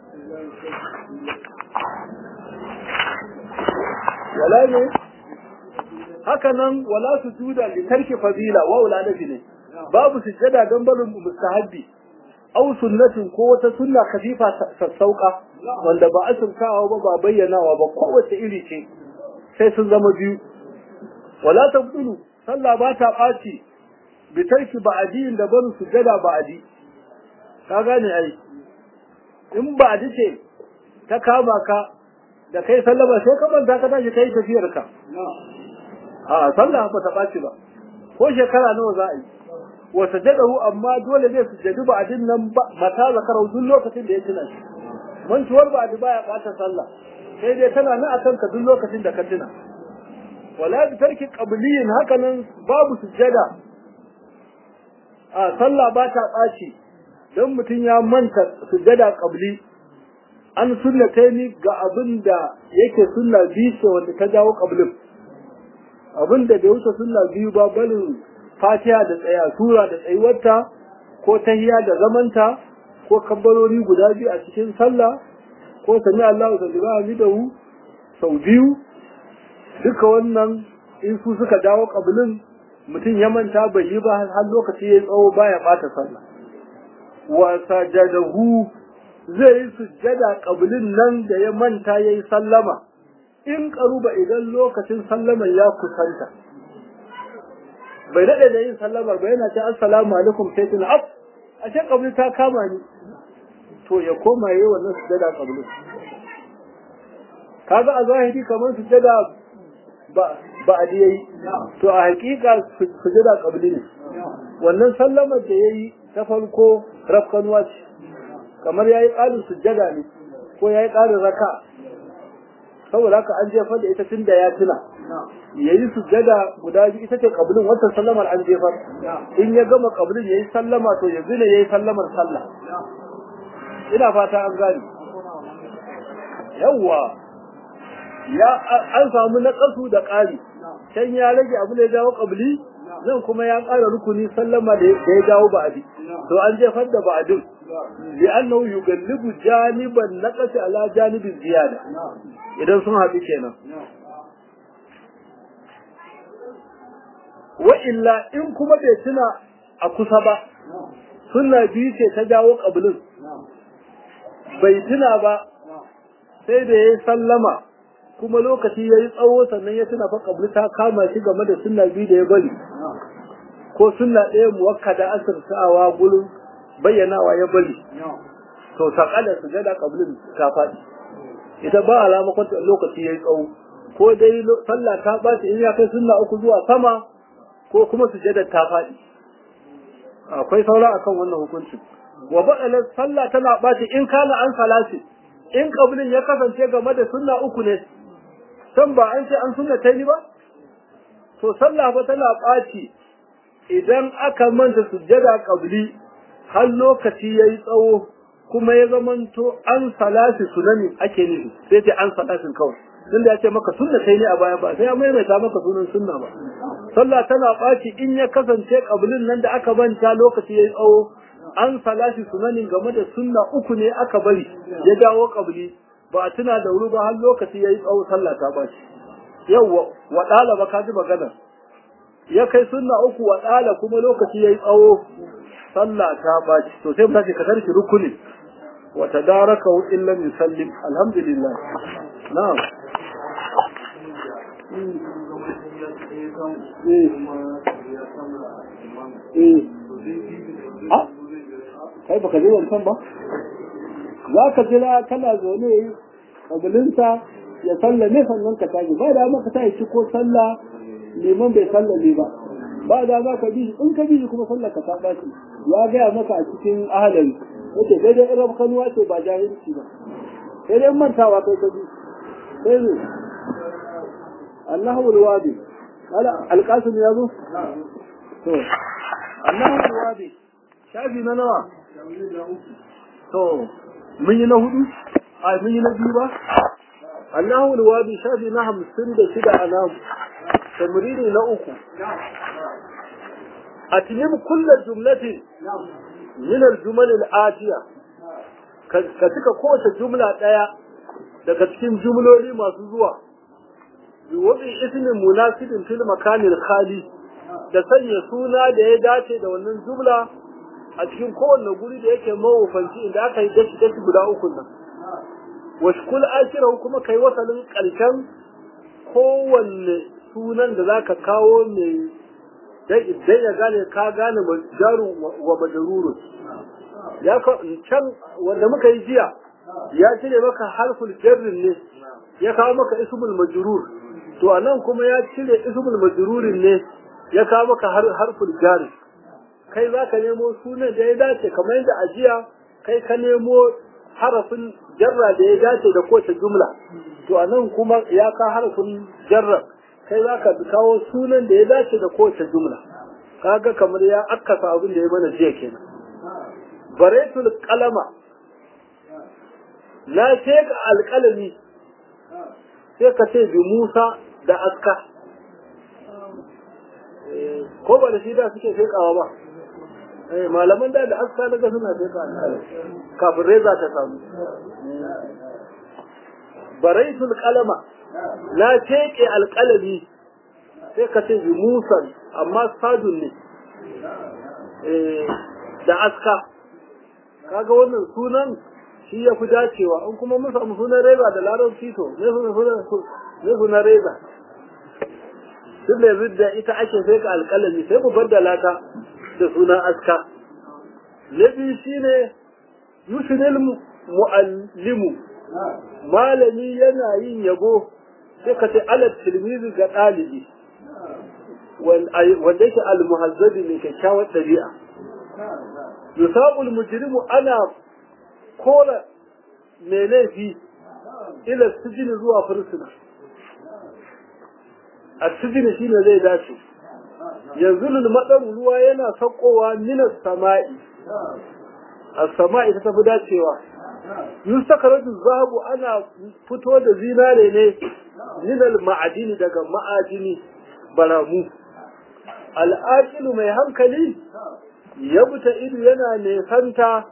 S1: wala ne haka nan wala su juda li tarki fadila wa wala nafi ne babu sujjada don barin mustahabbi aw sunnatin ko wata sunna khafifa sassauka wanda ba asirkawa ba ba bayyanawa ba kowace iri ce sai sun zama biyu wala tabdulu sallah ba ta ɓaci bi tarki ba'adi da barin sujjada ba'adi ka gane ai in ba'adi ce ta kama ka da kai sallama sai ka manta ka tashi kai tafiyar ka a sallah ba ta ɓaci ba ko shekara nawa za a yi wa sajadahu amma dole zai sujjadu ba'adin nan mata zakarau duk lokacin da ya tuna shi mantuwar ba'adi baya ɓata sallah sai dai tana nan akan ka duk lokacin da ka tuna wala bi tarki qabliyin haka nan babu sujjada a sallah ba ta ɓaci don mutum ya manta sujjada qabli an sunnataini ga abin da yake sunna biyu ce wanda ta jawo qablin abin da bai wuce sunna biyu ba balin fatiha da tsaya sura da tsayuwarta ko tahiya da zamanta ko kabbarori guda biyu a cikin sallah ko sami Allahu sallallahu alaihi sau biyu duka wannan in su suka dawo kabilin mutum ya manta bai yi ba har lokaci ya tsawo baya bata sallah wa sajadahu zai yi sujjada kabilin nan da ya manta yayi sallama in karuba idan lokacin sallaman ya kusanta bai daɗe da yin sallamar ba yana ce assalamu alaikum sai tuna af a ce kabili ta kama ni to ya koma yi wannan sujjada kabilin kaga a zahiri kamar sujjada ba ba a yayi to a hakika sujjada kabili ne wannan sallamar da yayi ta farko rafkanuwa ce kamar yayi ƙarin sujjada ne ko yayi ƙarin raka saboda haka an jefar da ita tun da ya tuna yayi sujjada guda biyu ita ce kabilin wata sallamar an jefar in ya gama kabilin yayi sallama to yanzu ne yayi sallamar sallah ina fata an gane yawwa ya an samu naƙasu da ƙari can ya rage abu da ya jawo ƙabli nan kuma ya ƙara rukuni sallama da ya jawo ba'adi to an jefar da ba'adin li annahu yugallibu janiban naqasi ala janibin ziyada idan sun haɗu kenan wa illa in kuma bai tuna a kusa ba sunna biyu ce ta jawo ƙabilin bai tuna ba sai da ya yi sallama kuma lokaci ya yi tsawo sannan ya tuna fa ƙabli ta kama shi game da sunna biyu da ya bari ko sunna ɗaya muwakkada asirtawa gurin bayyanawa ya bari to saƙalar sujada ƙablin ta faɗi ita ba alama kwanta lokaci ya yi tsawo ko dai sallah ta ɓaci in ya kai sunna uku zuwa sama ko kuma sujada ta faɗi akwai saura akan wannan hukuncin wa ba'alar sallah tana ɓaci in kana an salasi in ƙablin ya kasance game da sunna uku ne san ba an ce an sunna ta ba to sallah ba tana ɓaci idan aka manta sujjada ƙabli har lokaci ya yi tsawo kuma ya zamanto an salasi sunani ake nufi sai ce an salasin kawai tun da ya ce maka sunna kai ne a baya ba sai ya maimaita maka sunan sunna ba sallah tana ɓaci in ya kasance ƙablin nan da aka manta lokaci ya yi tsawo an salasi sunanin game da sunna uku ne aka bari ya dawo ƙabli ba a tuna da wuri ba har lokaci ya yi tsawo sallah ta ɓaci yau wa ɗalaba ka ji maganar ya kai sunna uku wa ɗala kuma lokaci ya yi tsawo sallah ta ɓaci to sai mutace ka tarki rukuni wa tadaraka in lam yusallim alhamdulillah na'am kai baka je wancan ba za ka jira kana zaune kabilinsa ya sallame sannan ka tashi ba da maka ta ci ko sallah liman bai sallame ba ba da za ka bi in ka bi kuma sallar ka ta baci ya gaya maka a cikin ahalari yace sai dai irin kanuwa ce ba jahilci ba sai dai mantawa kai ka bi sai ne Allahu alwadi ala alqasim ya zo to Allahu alwadi shafi na nawa to mun yi na hudu a mun yi na biyu ba Allahu alwadi shafi na hamsin da shida a namu tamrini na uku أتمم كل جملة من الجمل الآتية كتك قوة جملة دايا daga cikin jumloli masu zuwa biwabi ismin munasibin fil makanil khali da sanya suna da ya dace da wannan jumla a cikin kowanne guri da yake mawufanci inda aka yi dashi dashi guda uku nan washkul akirahu kuma kai wasalin karshen kowanne sunan da zaka kawo mai dai idan ya gane ka gane jaru wa majarurun ya can wanda muka yi jiya ya cire maka harful jarrin ne ya kawo maka ismul majrur to anan kuma ya cire ismul majrurin ne ya kawo maka harful jarri kai za ka nemo sunan da ya dace kamar yadda a jiya kai ka nemo harafin jarra da ya dace da kowace jumla to anan kuma ya ka harfin jarra kai za ka kawo sunan da ya dace da kowace jumla kaga kamar ya akkasa abin da ya mana jiya kenan baretul qalama na sheka alƙalami sai ka ce bi Musa da aska ko ba da shi da suke shekawa ba malaman da da aska daga suna sheka alƙalami kafin reza ta samu baraitul qalama na teke alƙalami sai ka ce bi musan amma sadun ne da aska kaga wannan sunan shi ya fi dacewa in kuma mun samu sunan reza da larabci to ne sunan reza duk da yanzu da ita ake sai ka alƙalami sai mu baddala ta da sunan aska na biyu shine yushinil mu'allimu malami yana yin yabo sai ka ce alal tilmizi ga ɗalibi wanda yake almuhazzabi mai kyakkyawar ɗabi'a yusabul mujrimu ana kora mai laifi ila sijini zuwa fursuna a sijini shine zai dace yanzu lulmaɗar ruwa yana saukowa minas sama'i a sama'i ta tafi dacewa yustakaratu zahabu ana fito da zinare ne minal ma'adini daga ma'adini baramu al'aqilu mai hankali ya buta ido yana nesanta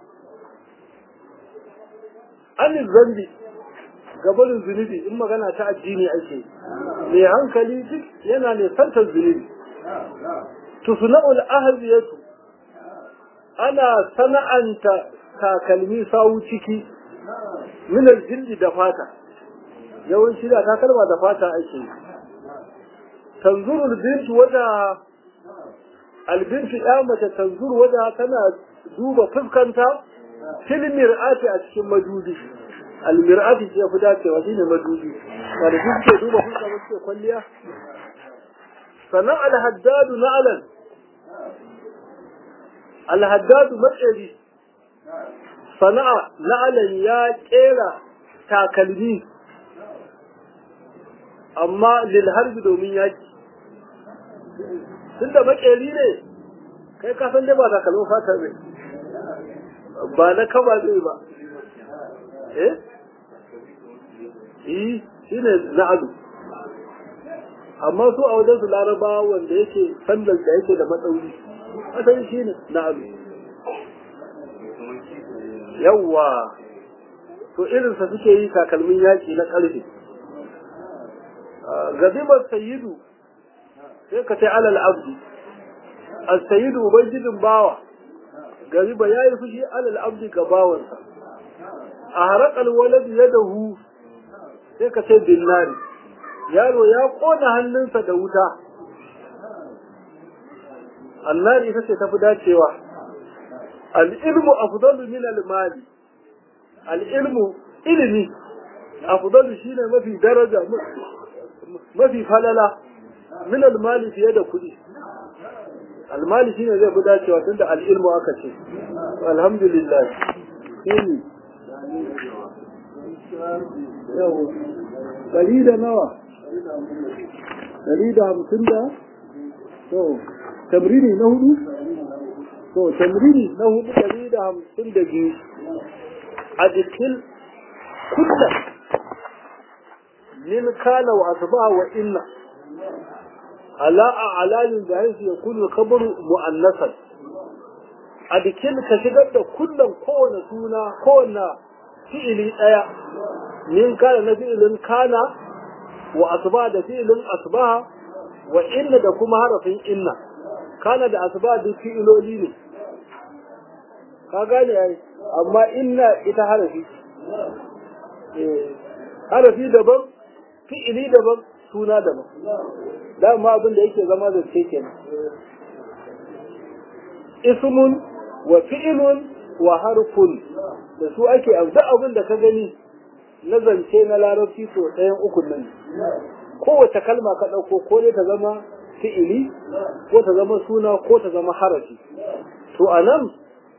S1: anin zambi gabarin zunubi in magana ta addini ake mai hankali duk yana nesantar zunubi tusna'ul ahziyatu ana sana'anta takalmi sawu ciki minar jildi da fata yawanci da takalma da fata ake yi tanzurul bintu wada albintu ya mace tanzur wada tana duba fuskanta fil mir'ati a cikin madubi almir'ati ce fi dacewa shine madubi wanda duk ke duba fuska ba suke kwalliya sannan alhaddadu na'alan alhaddadu matsari sana'a na'alan ya kera takalmi amma lil harbi domin yaki tunda makeri ne kai ka san dai ba takalmin fata ne ba na kaba zai ba eh yi shi ne na'adu amma su a wajen su laraba wanda yake sandal da yake da matsauri asali shi ne na'adu yawwa to irinsa suke yi takalmin yaki na ƙarfe gazibar sayidu sai ka sai alal abdi as-sayyidu ubangijin bawa gariba yayi fushi alal abdi ga bawansa a harakal walad yadahu sai ka ce binnari yaro ya kona hannunsa da wuta annari ita ce tafi dacewa al-ilmu afdalu min al-mali al-ilmu ilimi afdalu shine mafi daraja mafi falala min al-mali fiye da kuɗi almali shine zai fi dacewa tunda al'ilmu aka ce alhamdulillah shine yau dari da nawa dari da hamsin da to tamrini na hudu to tamrini na hudu dari da hamsin da biyu a jikin kullum min kana wa asba wa inna ala a'lalin da haisu ya kunu kabaru mu'annasan a bikin ka shigar da kullum kowane suna kowane fi'ili ɗaya min kana na fi'ilin kana wa asba da fi'ilin asbaha wa inna da kuma harafin inna kana da asba duk fi'iloli ne ka gane yayi amma inna ita harafi harafi daban fi'ili daban suna daban dama abin da yake zama zance kenan ismun wa fi'ilun wa harfun da su ake duk abin da ka gani na zance na larabci to ɗayan ukun nan kowace kalma ka ɗauko ko ne ta zama fi'ili ko ta zama suna ko ta zama harafi to a nan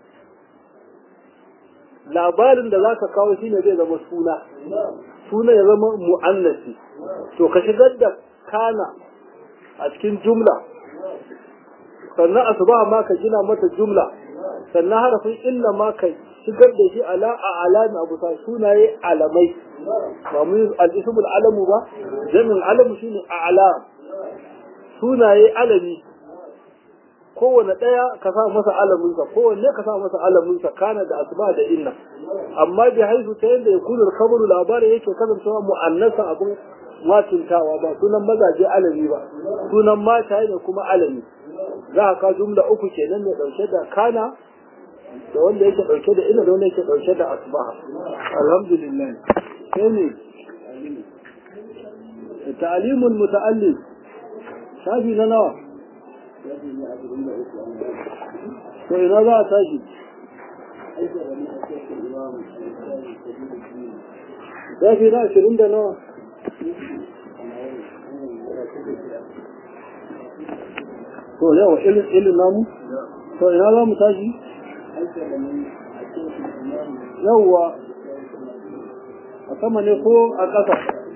S1: labarin da za ka kawo shine zai zama suna suna ya zama mu'annasi to ka shigar da kana a cikin jumla sannan asuba ma ka gina mata jumla sannan harafin illa ma ka shigar da shi ala a alami abu sa sunaye alamai ba mu al-ismul alamu ba jami'in alamu shine a'lam sunaye alami kowane ɗaya ka sa masa alaminsa kowanne ka sa masa alaminsa kana da asuba da inna amma bi haisu ta yadda ya kunar kabaru labari yake kasancewa mu'annasa abin matuntawa ba sunan mazaje alami ba sunan mata ne kuma alami za ka jumla uku kenan mai ɗauke da kana da wanda yake ɗauke da ina da wanda yake ɗauke da asbaha alhamdulillah sai ne ta'limul muta'allim shafi na nawa to ina za a tashi shafi na ashirin da nawa to yawa ilin namu to ina za mu tashi yawa a sama ne ko a ƙasa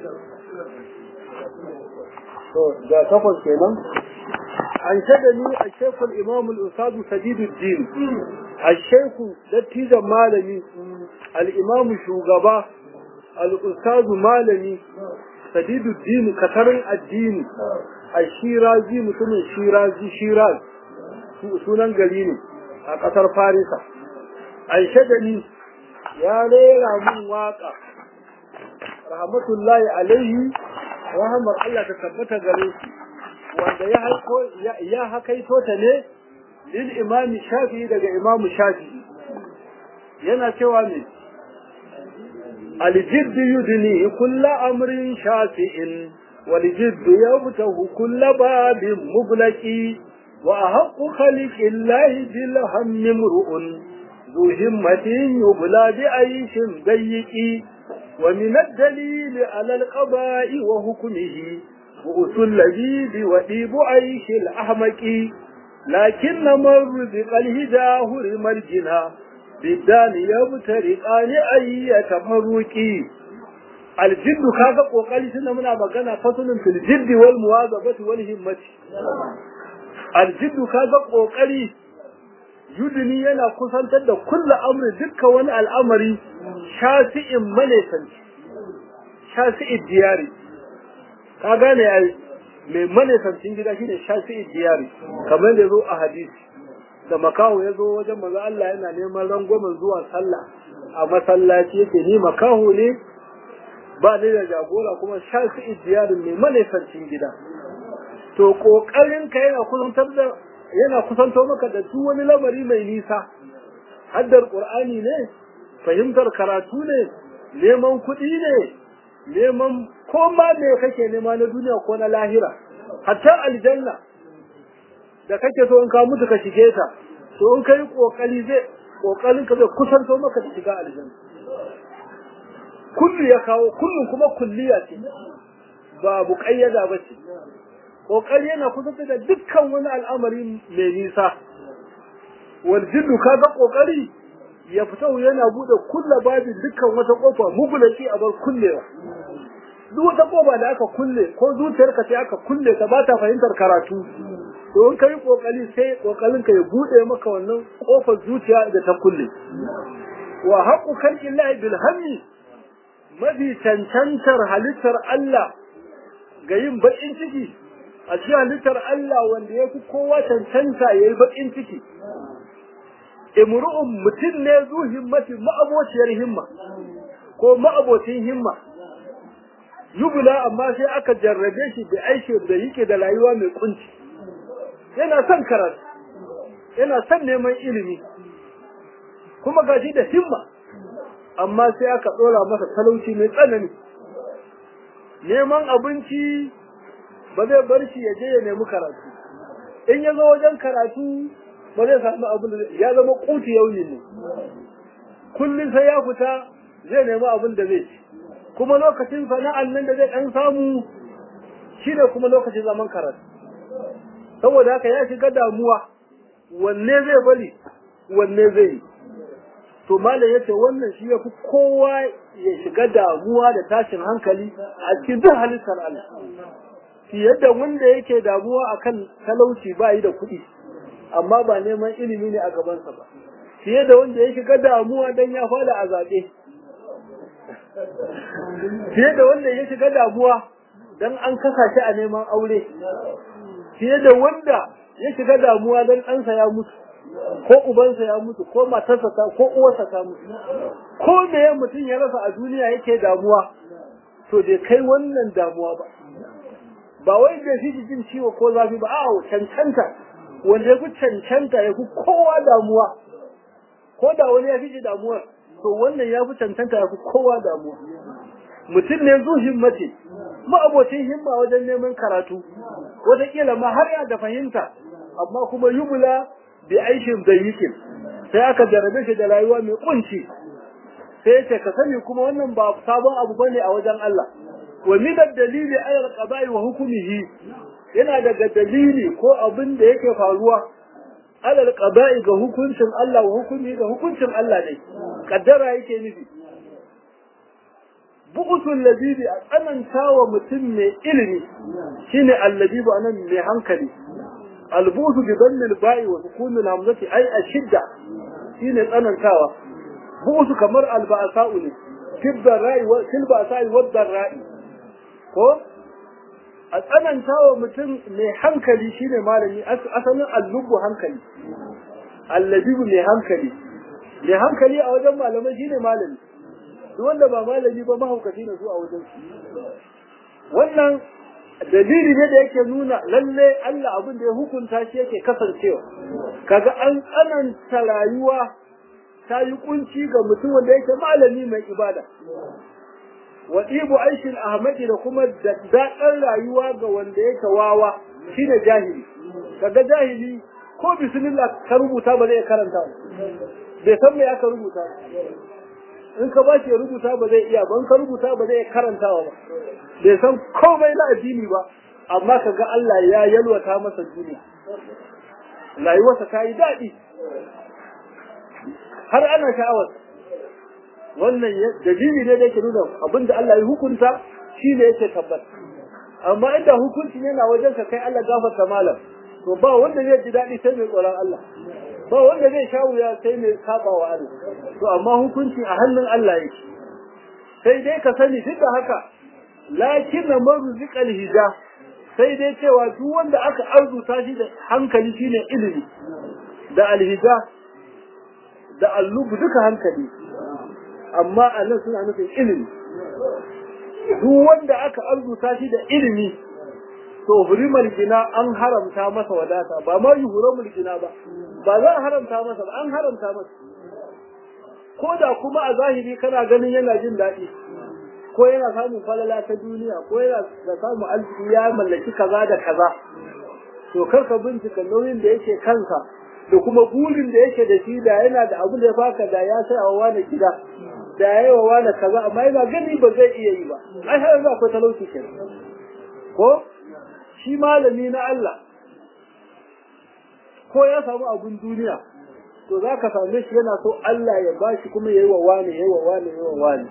S1: to ga takwas kenan أنشدني الشيخ الإمام الأستاذ سديد الدين الشيخ دتيجا مالمي الإمام شوغبا الأستاذ مالمي سديد الدين كترن الدين الشيرازي مثل الشيرازي شيراز sunan gari ne a ƙasar farisa an shagani ya rera mun waƙa rahmatullahi alaihi rahamar Allah ta tabbata gare shi wanda ya haiko ya hakaito ta ne lil imami shafi'i daga imamu shafi'i yana cewa ne الجد يدني كل أمر شافع والجد يفتح كل باب مغلق وأحق خلق الله بالهم امرؤ ذو همة يبلى بعيش ضيق ومن الدليل على القضاء وحكمه بؤس اللذيذ وديب عيش الأحمق لكن من رزق الهداه مرجنا بالدان يبترقان أي تفرقي الجد كذا قوقالي سنة منا مغانا فصل في الجد والمواظبة والهمة الجد كذا قوقالي yudini yana kusantar da kulla amri dukkan wani al'amari shasi'in manesanci shasi'in diyari ka gane yayi mai manesancin gida shine shasi'in diyari kamar da zo a hadisi da makaho ya zo wajen maza Allah yana neman rangwamen zuwa sallah a masallaci yake ni makaho ne ba ni da jagora kuma shasi'in diyarin mai manesancin gida to kokarin ka yana kusantar da yana kusanto maka da duk wani lamari mai nisa haddar qur'ani ne fahimtar karatu ne neman kuɗi ne neman ko ma me kake nema na duniya ko na lahira hatta aljanna da kake so in ka mutu ka shige ta to in kai kokari zai kokarin ka zai kusanto maka da shiga aljanna kullu ya kawo kullun kuma kulliya ce ba buƙayyada ba ce kokari yana kusanta da dukkan wani al'amari mai nisa wal jiddu kaga kokari ya fita yana bude kulla babin dukkan wata kofa mugulaki a bar kullewa duk wata kofa da aka kulle ko zuciyarka sai aka kulle ta ba ta fahimtar karatu to in kai kokari sai kokarin ka ya bude maka wannan kofar zuciya da ta kulle wa haqqu khalqillahi bil hammi mafi cancantar halittar Allah ga yin bakin ciki a cikin halittar Allah wanda ya fi kowa cancanta ya yi baƙin ciki. Imru'un mutum ne zu himmatin ma'abociyar himma ko ma'abocin himma. Yubula amma sai aka jarrabe shi da aiki da yake da rayuwa mai kunci. Yana son karatu, yana son neman ilimi, kuma gashi da himma, amma sai aka ɗora masa talauci mai tsanani. Neman abinci ba zai bar shi ya je ya nemi karatu in ya zo wajen karatu ba zai samu abin da ya zama kuti yauni ne kullum sai ya fita zai nemi abin da zai ci kuma lokacin sana'an nan da zai dan samu shine kuma lokacin zaman karatu saboda haka ya shiga damuwa wanne zai bari wanne zai yi to malam yace wannan shi yafi kowa ya shiga damuwa da tashin hankali a cikin duk halittar Allah fiye da wanda yake damuwa akan talauci ba yi da kuɗi amma ba neman ilimi ne a gabansa ba fiye da wanda ya shiga damuwa don ya fada a zaɓe fiye da wanda ya shiga damuwa don an kasa shi a neman aure fiye da wanda ya shiga damuwa don ɗansa ya mutu ko ubansa ya mutu ko matarsa ta ko uwarsa ta mutu ko me mutum ya rasa a duniya yake damuwa to bai kai wannan damuwa ba ba wai da shi jin ciwo ko zafi ba a'a cancanta wanda ya fi cancanta ya fi kowa damuwa ko da wani ya fi ji damuwa to wannan ya fi cancanta ya fi kowa damuwa mutum ne zu himmati ma'abocin himma wajen neman karatu wataƙila ma har ya da fahimta amma kuma yubula bi aishin dayyikin sai aka jarabe shi da rayuwa mai kunci sai ce ka sani kuma wannan ba sabon abu bane a wajen Allah wa min ad-dalili ala al-qada'i wa hukmihi yana daga dalili ko abin da yake faruwa ala al-qada'i ga hukuncin Allah wa hukmi ga hukuncin Allah ne kaddara yake nufi bu'utul labibi a tsananta wa mutum mai ilimi shine allabibu anan mai hankali albusu bi dhammil ba'i wa sukun al-hamzati ay ashidda shine tsanantawa bu'usu kamar al-ba'sa'u ne kibda ra'i wa kilba sa'i wa ra'i ko a tsananta wa mutum mai hankali shine malami asalin allubu hankali allabibu mai hankali mai hankali a wajen malamai shine malami duk wanda ba malami ba mahaukaci ne su a wajen su wannan dalili ne da yake nuna lalle Allah abin da ya hukunta shi yake kasancewa kaga an tsananta rayuwa ta yi kunci ga mutum wanda yake malami mai ibada wa ibu aishin ahmadi da kuma daɗin rayuwa ga wanda yake wawa shine jahili kaga jahili ko bismillah ka rubuta ba zai karanta bai san me aka rubuta in ka ba shi ya rubuta ba zai iya ba in ka rubuta ba zai karantawa ba bai san komai na addini ba amma kaga Allah ya yalwata masa duniya rayuwarsa ta yi daɗi har ana sha'awar wannan dalili ne da yake nuna abinda Allah ya hukunta shi ne yake tabbata amma inda hukunci yana wajen ka kai Allah gafarta malam to ba wanda zai ji daɗi sai mai tsoron Allah ba wanda zai sha wuya sai mai saba wa Allah to amma hukunci a hannun Allah yake sai dai ka sani duk da haka lakin na marzuqal hija sai dai cewa duk wanda aka arzuta shi da hankali shine ilimi da alhija da allubu duka hankali amma a nan suna nufin ilimi duk wanda aka arzuta shi da ilimi to hurimar gina an haramta masa wadata ba ma yi hurimar gina ba ba za a haramta masa ba an haramta masa ko da kuma a zahiri kana ganin yana jin daɗi ko yana samun falala ta duniya ko yana da samun arziki ya mallaki kaza da kaza to kar ka bincika nauyin da yake kansa da kuma burin da yake da shi da yana da abu da ya baka da ya sai a wani gida da ya yi wa wani kaza amma yana gani ba zai iya yi ba ai har yanzu akwai talauci ke ko shi malami na Allah ko ya samu abun duniya to za ka same shi yana so Allah ya ba shi kuma ya yi wa wani ya yi wa wani ya yi wa wani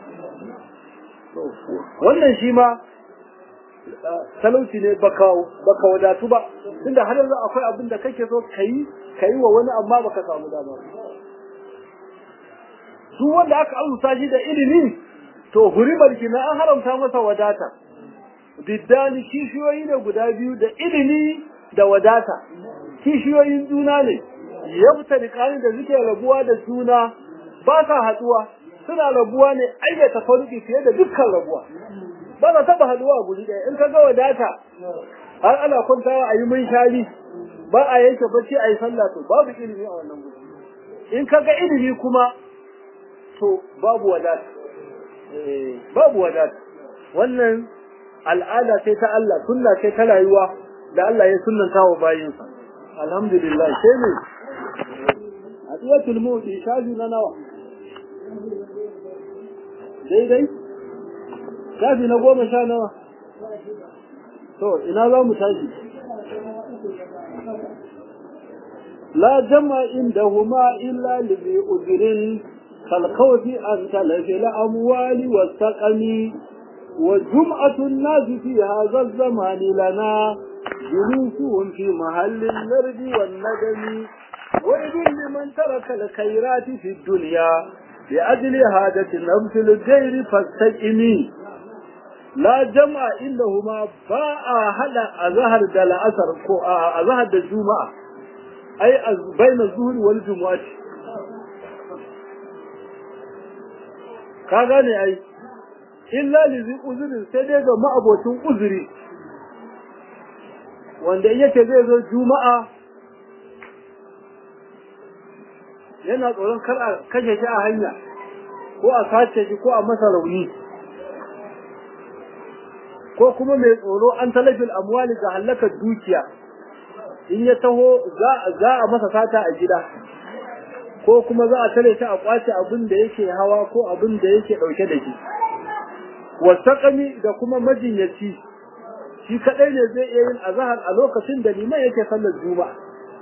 S1: wannan shi ma talauci ne baka baka wadatu ba tunda har yanzu akwai abin da kake so kai kai wa wani amma baka samu dama su wanda aka amsa shi da ilimi to hurimar kina an haramta masa wadata diddani kishiyoyi ne guda biyu da ilimi da wadata kishiyoyin juna ne yabta da da suke rabuwa da juna ba sa haduwa suna rabuwa ne ayyata faruki fiye da dukkan rabuwa ba za taba haduwa a guri ɗaya in ka ga wadata har ana kwantawa a yi mun shari ba a yanke bacci a yi sallah to babu ilimi a wannan guri in ka ga ilimi kuma to babu wadata babu wadata wannan al'ada ce ta Allah sunna ce ta rayuwa da Allah ya sunnanta wa bayinsa alhamdulillah sai ne adiyatul mu'ti shaji na nawa daidai shafi na goma sha nawa to ina za mu tashi la jama indahuma illa li udrin كالخوف عن تلف الأموال والسقم وجمعة الناس في هذا الزمان لنا جلوسهم في محل النرد والندم وإذ لمن ترك الخيرات في الدنيا لأجل هادة نفس الجير فاستئمي لا جمع إنهما باء هذا أظهر دل أثر أظهر الجمعة أي بين الظهر والجمعة ka gane ai illa lizi uzurin sai dai ga ma'abocin uzuri wanda yake zai zo juma'a yana tsoron kar a kashe shi a hanya ko a sace shi ko a masa rauni ko kuma mai tsoro an talafin amwali ga hallakar dukiya in ya taho za a masa sata a gida ko kuma za a tare shi a kwace abin da yake hawa ko abin da yake dauke da shi wasaqami da kuma majinyaci shi kadai ne zai iya yin azhar a lokacin da liman yake sallar juma'a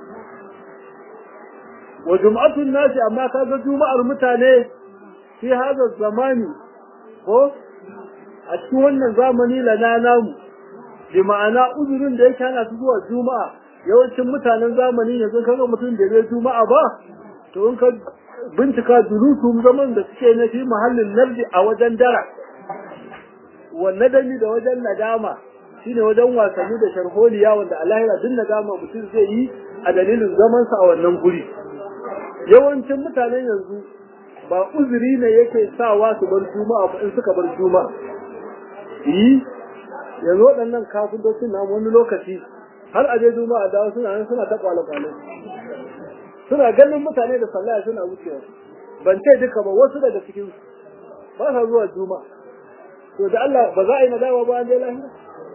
S1: wa jum'atun nasi amma kaga juma'ar mutane fi hada zamani ko a cikin wannan zamani lana namu bi ma'ana uzurin da yake hana su zuwa juma'a yawancin mutanen zamani yanzu kaga mutum da zai juma'a ba to in ka bincika durusun zaman da suke na fi mahallin nardi a wajen dara wanne dani da wajen nadama shine wajen wasanni da sharholiya wanda a lahira duk nadama mutum zai yi a dalilin zamansa a wannan guri yawancin mutanen yanzu ba uzuri ne yake sawa su bar juma'a ba in suka bar juma'a yi yanzu waɗannan kafintocin na wani lokaci har a je juma'a dawo suna nan suna ta kwale-kwale suna ganin mutane da sallaya suna wucewa ban ce duka ba wasu daga cikin ba sa zuwa juma'a to da Allah ba za a yi nadawa ba an je lahira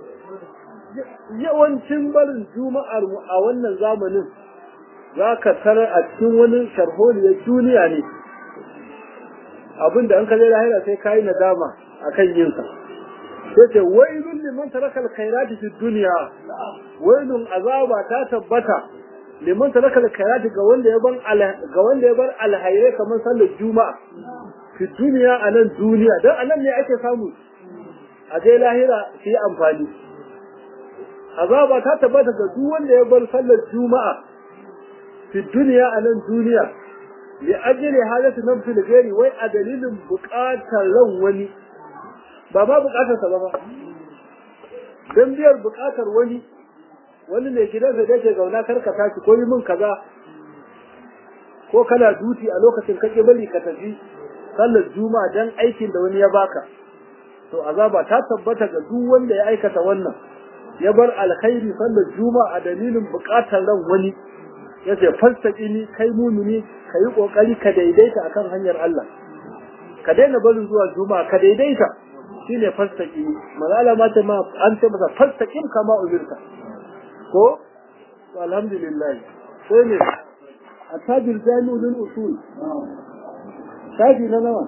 S1: yawancin barin juma'ar mu a wannan zamanin za ka tarar a cikin wani sharholiyar duniya ne abinda an kaje lahira sai kayi nadama akan yin sa sai ce wailun liman taraka alkhairati fi dunya wailun azaba ta tabbata liman taraka alkhairati ga wanda ya bar ga wanda ya bar alhairai kamar sallar juma'a fi dunya anan duniya dan anan ne ake samu a je lahira su yi amfani azaba ta tabbata ga duk wanda ya bar sallar juma'a fi dunya anan duniya li ajli halatu nafsi da gari wai a dalilin buƙatar ran wani ba ma buƙatar sa ba ba dan biyar buƙatar wani wani ne gidansa da yake gauna karka tashi ko yi min kaza ko kana duti a lokacin kake bari ka tafi sallar juma'a dan aikin da wani ya baka to azaba ta tabbata ga duk wanda ya aikata wannan ya bar alkhairi sallar juma'a a dalilin buƙatar ran wani yace falsaki kai mumini ka yi ƙoƙari ka daidaita akan hanyar Allah ka daina barin zuwa juma'a ka daidaita shine falsaki malala ma ta ma an ce masa falsakin kama umirka ko to alhamdulillah sai ne atajil jami'u lil usul shafi na nawa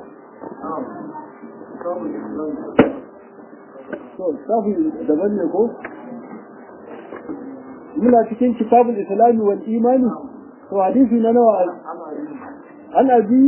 S1: to shafi daban ne ko muna cikin kitabul islami wal imani to hadisi na nawa an abi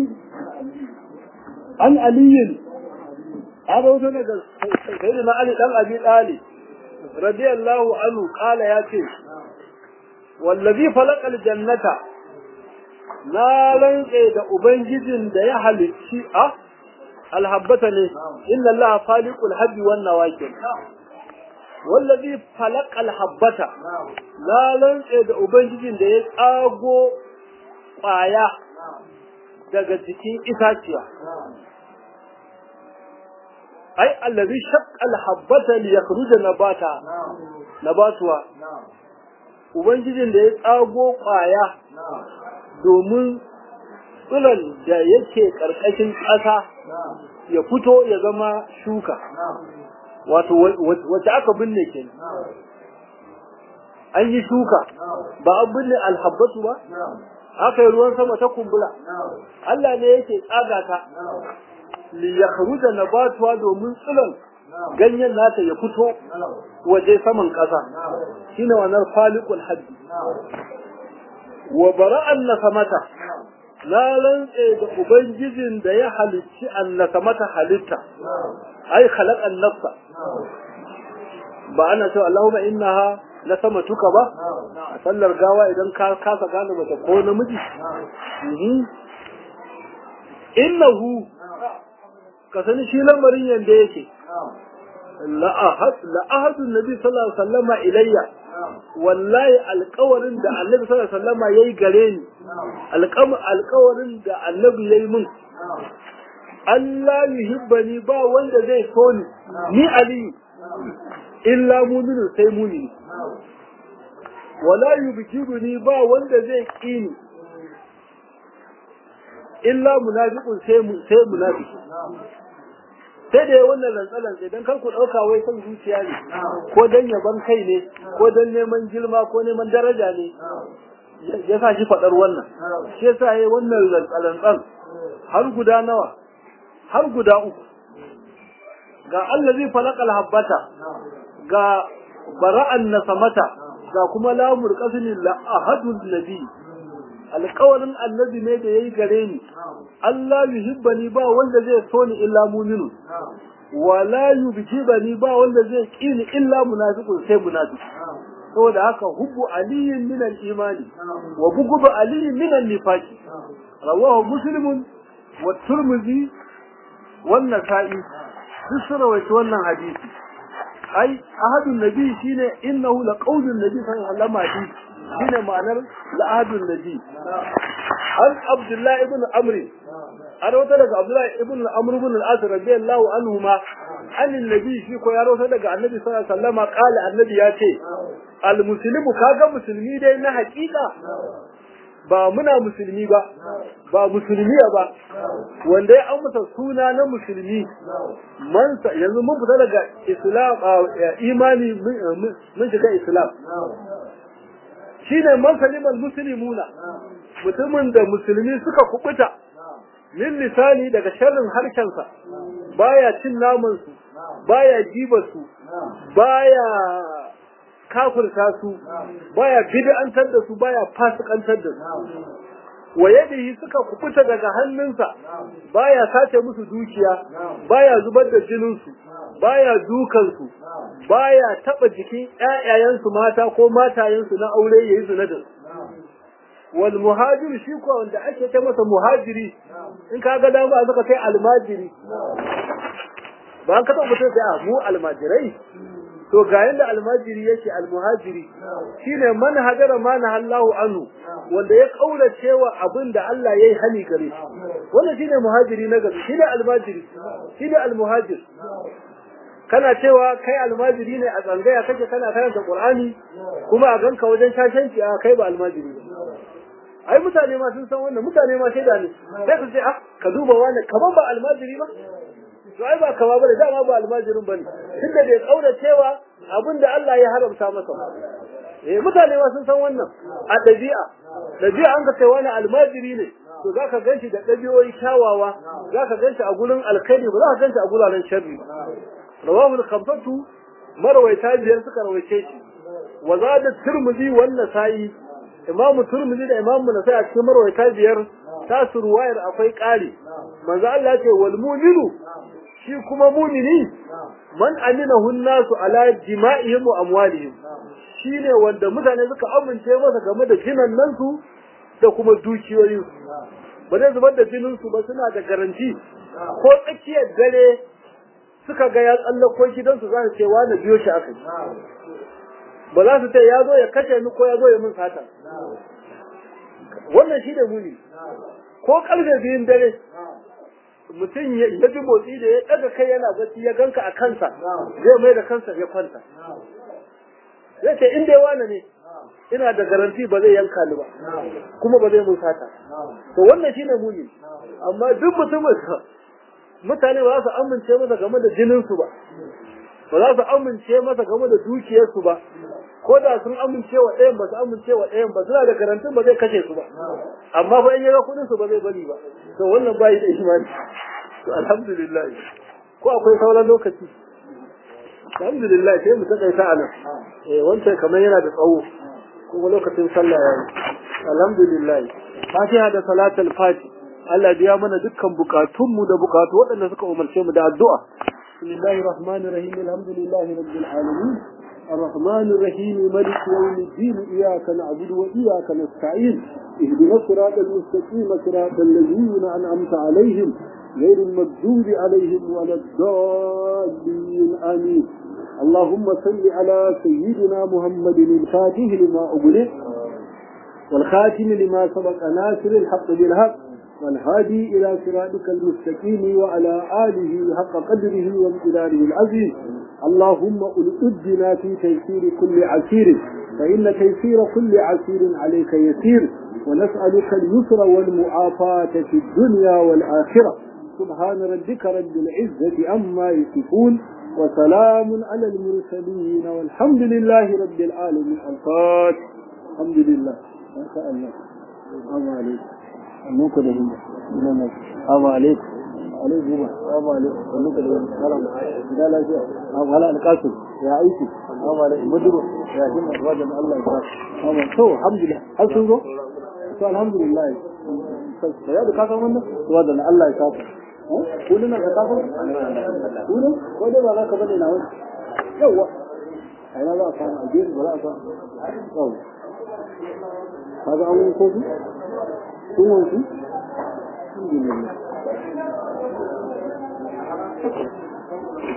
S1: an aliyin an rawato daga sayyidina ali dan abi talib radiyallahu anhu qala ya ce wallazi falaqal jannata na rantse da ubangijin da ya halicci a alhabbata ne inna allaha faliqul habbi wan nawakil wallazi falaqal habbata na rantse da ubangijin da ya tsago ƙwaya daga jikin itaciya ai allazi shaqqal habbata li yakhruja nabata nabatuwa ubangijin da ya tsago ƙwaya domin tsiron da yake ƙarƙashin ƙasa ya fito ya zama shuka wato wacce aka binne ke an yi shuka ba an binne alhabbatu ba aka yi ruwan sama ta kumbula Allah ne yake tsaga ta li yakhruja nabatuwa domin tsiron ganyen nata ya fito waje saman ƙasa shine wannan faliqul haddi wa bara'an nasamata na rantse da ubangijin da ya halicci annasamata halitta ai khalaqan nafsa ba ana cewa Allahumma innaha la samatuka ba a sallar gawa idan ka kasa gane mace ko namiji innahu ka sani shi lamarin yanda yake la ahad la ahadun nabi sallallahu alaihi wasallama ilayya wallahi alƙawarin da annabi sallallahu alaihi wasallama yayi gare ni alƙawarin da annabi yayi min Allah yuhibbani ba wanda zai so ni ni aliyu illa muminu sai mumini wala yubkiruni ba wanda zai kini illa munafiqun sai sai munafiki sai da wannan rantsalan sai dan kar ku dauka wai san zuciya ne ko dan yaban kai ne ko dan neman girma ko neman daraja ne ya sa shi fadar wannan shi yasa yayi wannan rantsalan har guda nawa har guda uku ga allazi falaqal habbata ga bara'an nasamata ga kuma lamur qasmi la ahadul nabi alƙawarin annabi ne da yayi gare ni Allah yuhibbani ba wanda zai so ni illa mu'minu wala yubjibani ba wanda zai kini illa munafiqun sai munafiq saboda haka hubbu aliyin min al-imani wa bughdu aliyin min an-nifaqi rawahu muslimun wa turmizi wan nasa'i duk sun rawaito wannan hadisi ai ahadun nabi shine innahu laqawlun nabi sallallahu alaihi wasallam shine ma'anar la'adun nabi an abdullahi ibn amr an wata daga abdullahi ibn amr ibn al-as radiyallahu anhu ma anin nabi shi ko ya rawaito daga annabi sallallahu alaihi wasallam qala annabi ya ce al muslimu kaga musulmi dai na hakika ba muna musulmi ba ba musulmiya ba wanda ya amsa suna na musulmi man yanzu mun fita daga islam imani mun shiga islam shine man salimal muslimuna mutumin da musulmi suka kubuta min lisani daga sharrin harshensa baya cin naman su baya jiba su baya kafirta su baya bid'antar da su baya fasikantar da su wa yadihi suka kubuta daga hannunsa baya sace musu dukiya baya zubar da jinin su baya dukan su baya taba jikin ƴaƴayen su mata ko matayen su na aure yayi zina da su wal muhajir shi ko wanda ake ta masa muhajiri in ka ga dama zaka kai almajiri ba an ka taɓa mutum sai mu almajirai to ga yanda almajiri yake almuhajiri shine man hajara ma nahallahu anhu wanda ya kaura cewa abin da Allah yayi hani gare shi wannan shine muhajiri na gaske shine almajiri shine almuhajir kana cewa kai almajiri ne a tsangaya kake kana karanta qur'ani kuma a ganka wajen shashanci a kai ba almajiri ba ai mutane ma sun san wannan mutane ma shaida ne sai su ce ah ka duba wani kaman ba almajiri ba to ai ba kama bane dama ba almajirin bane tunda bai kaura cewa abinda Allah ya haramta masa eh mutane ma sun san wannan a dabi'a dabi'a an ga sai wani almajiri ne to zaka ganshi da dabi'o'i kyawawa zaka ganshi a gurin alkhairi ba zaka ganshi a guraren sharri rawahu al-khamsatu marwayta biyar suka rawaice shi wa zada tirmidhi wan nasa'i imam tirmidhi da imam nasai a cikin marwayta biyar tasu ruwayar akwai ƙari manzo Allah ya ce wal mu'minu shi kuma mumini man aminahu nasu ala jima'ihim wa amwalihim shine wanda mutane suka amince masa game da jinan nan su da kuma dukiyoyin su ba zai zubar da jinin su ba suna da garanti ko tsakiyar dare suka ga ya tsallako gidansu za su ce wani biyo shi aka ba za su ce ya zo ya kashe ni ko ya zo ya min sata wannan shi da muni ko karfe biyun dare mutum ya ji motsi da ya daga kai yana bacci ya ganka a kansa zai mai da kansa ya kwanta zai ce in dai wani ne ina da garanti ba zai yanka ni ba kuma ba zai mun sata to wannan shine muni amma duk mutumin mutane ba za su amince masa game da jinin su ba ba za su amince masa game da dukiyar su ba ko da sun amince wa ɗayan ba su amince wa ɗayan ba suna da garantin ba zai kashe su ba amma fa in yaga kuɗin su ba zai bari ba to wannan bai da imani to alhamdulillah ko akwai sauran lokaci alhamdulillah sai mu takaita a nan eh wancan kamar yana da tsawo kuma lokacin sallah yayi alhamdulillah fatiha da salatul fati Allah biya mana dukkan bukatunmu da bukatu waɗanda suka umarce mu da addu'a bismillahir rahmanir rahim alhamdulillahi rabbil alamin الرحمن الرحيم ملك يوم الدين إياك نعبد وإياك نستعين اهدنا الصراط المستقيم صراط الذين أنعمت عليهم غير المغضوب عليهم ولا الضالين آمين اللهم صل على سيدنا محمد الفاتح لما أغلق والخاتم لما سبق ناصر الحق بالحق والهادي إلى صراطك المستقيم وعلى آله حق قدره وامتداره العظيم اللهم ألقدنا في تيسير كل عسير فإن تيسير كل عسير عليك يسير ونسألك اليسر والمعافاة في الدنيا والآخرة سبحان ربك رب العزة عما يصفون وسلام على المرسلين والحمد لله رب العالمين الفاتح الحمد لله ما شاء الله السلام عليكم annuka da himma ina mai assalamu alaikum alaikum ba assalamu alaikum annuka da himma salam da lafiya assalamu ala alqasim ya aiki assalamu alaikum muduru ya himma wajen Allah ya sa amma to alhamdulillah har sun zo to alhamdulillah sai ya da ka san wannan wajen Allah ya sa kullun ka ka san kullun ko da ba za ka bane na wani yawa ai na za a samu a gefe ba za a samu yawa kaga an wani kofi kun wanki? Alhamdulillah.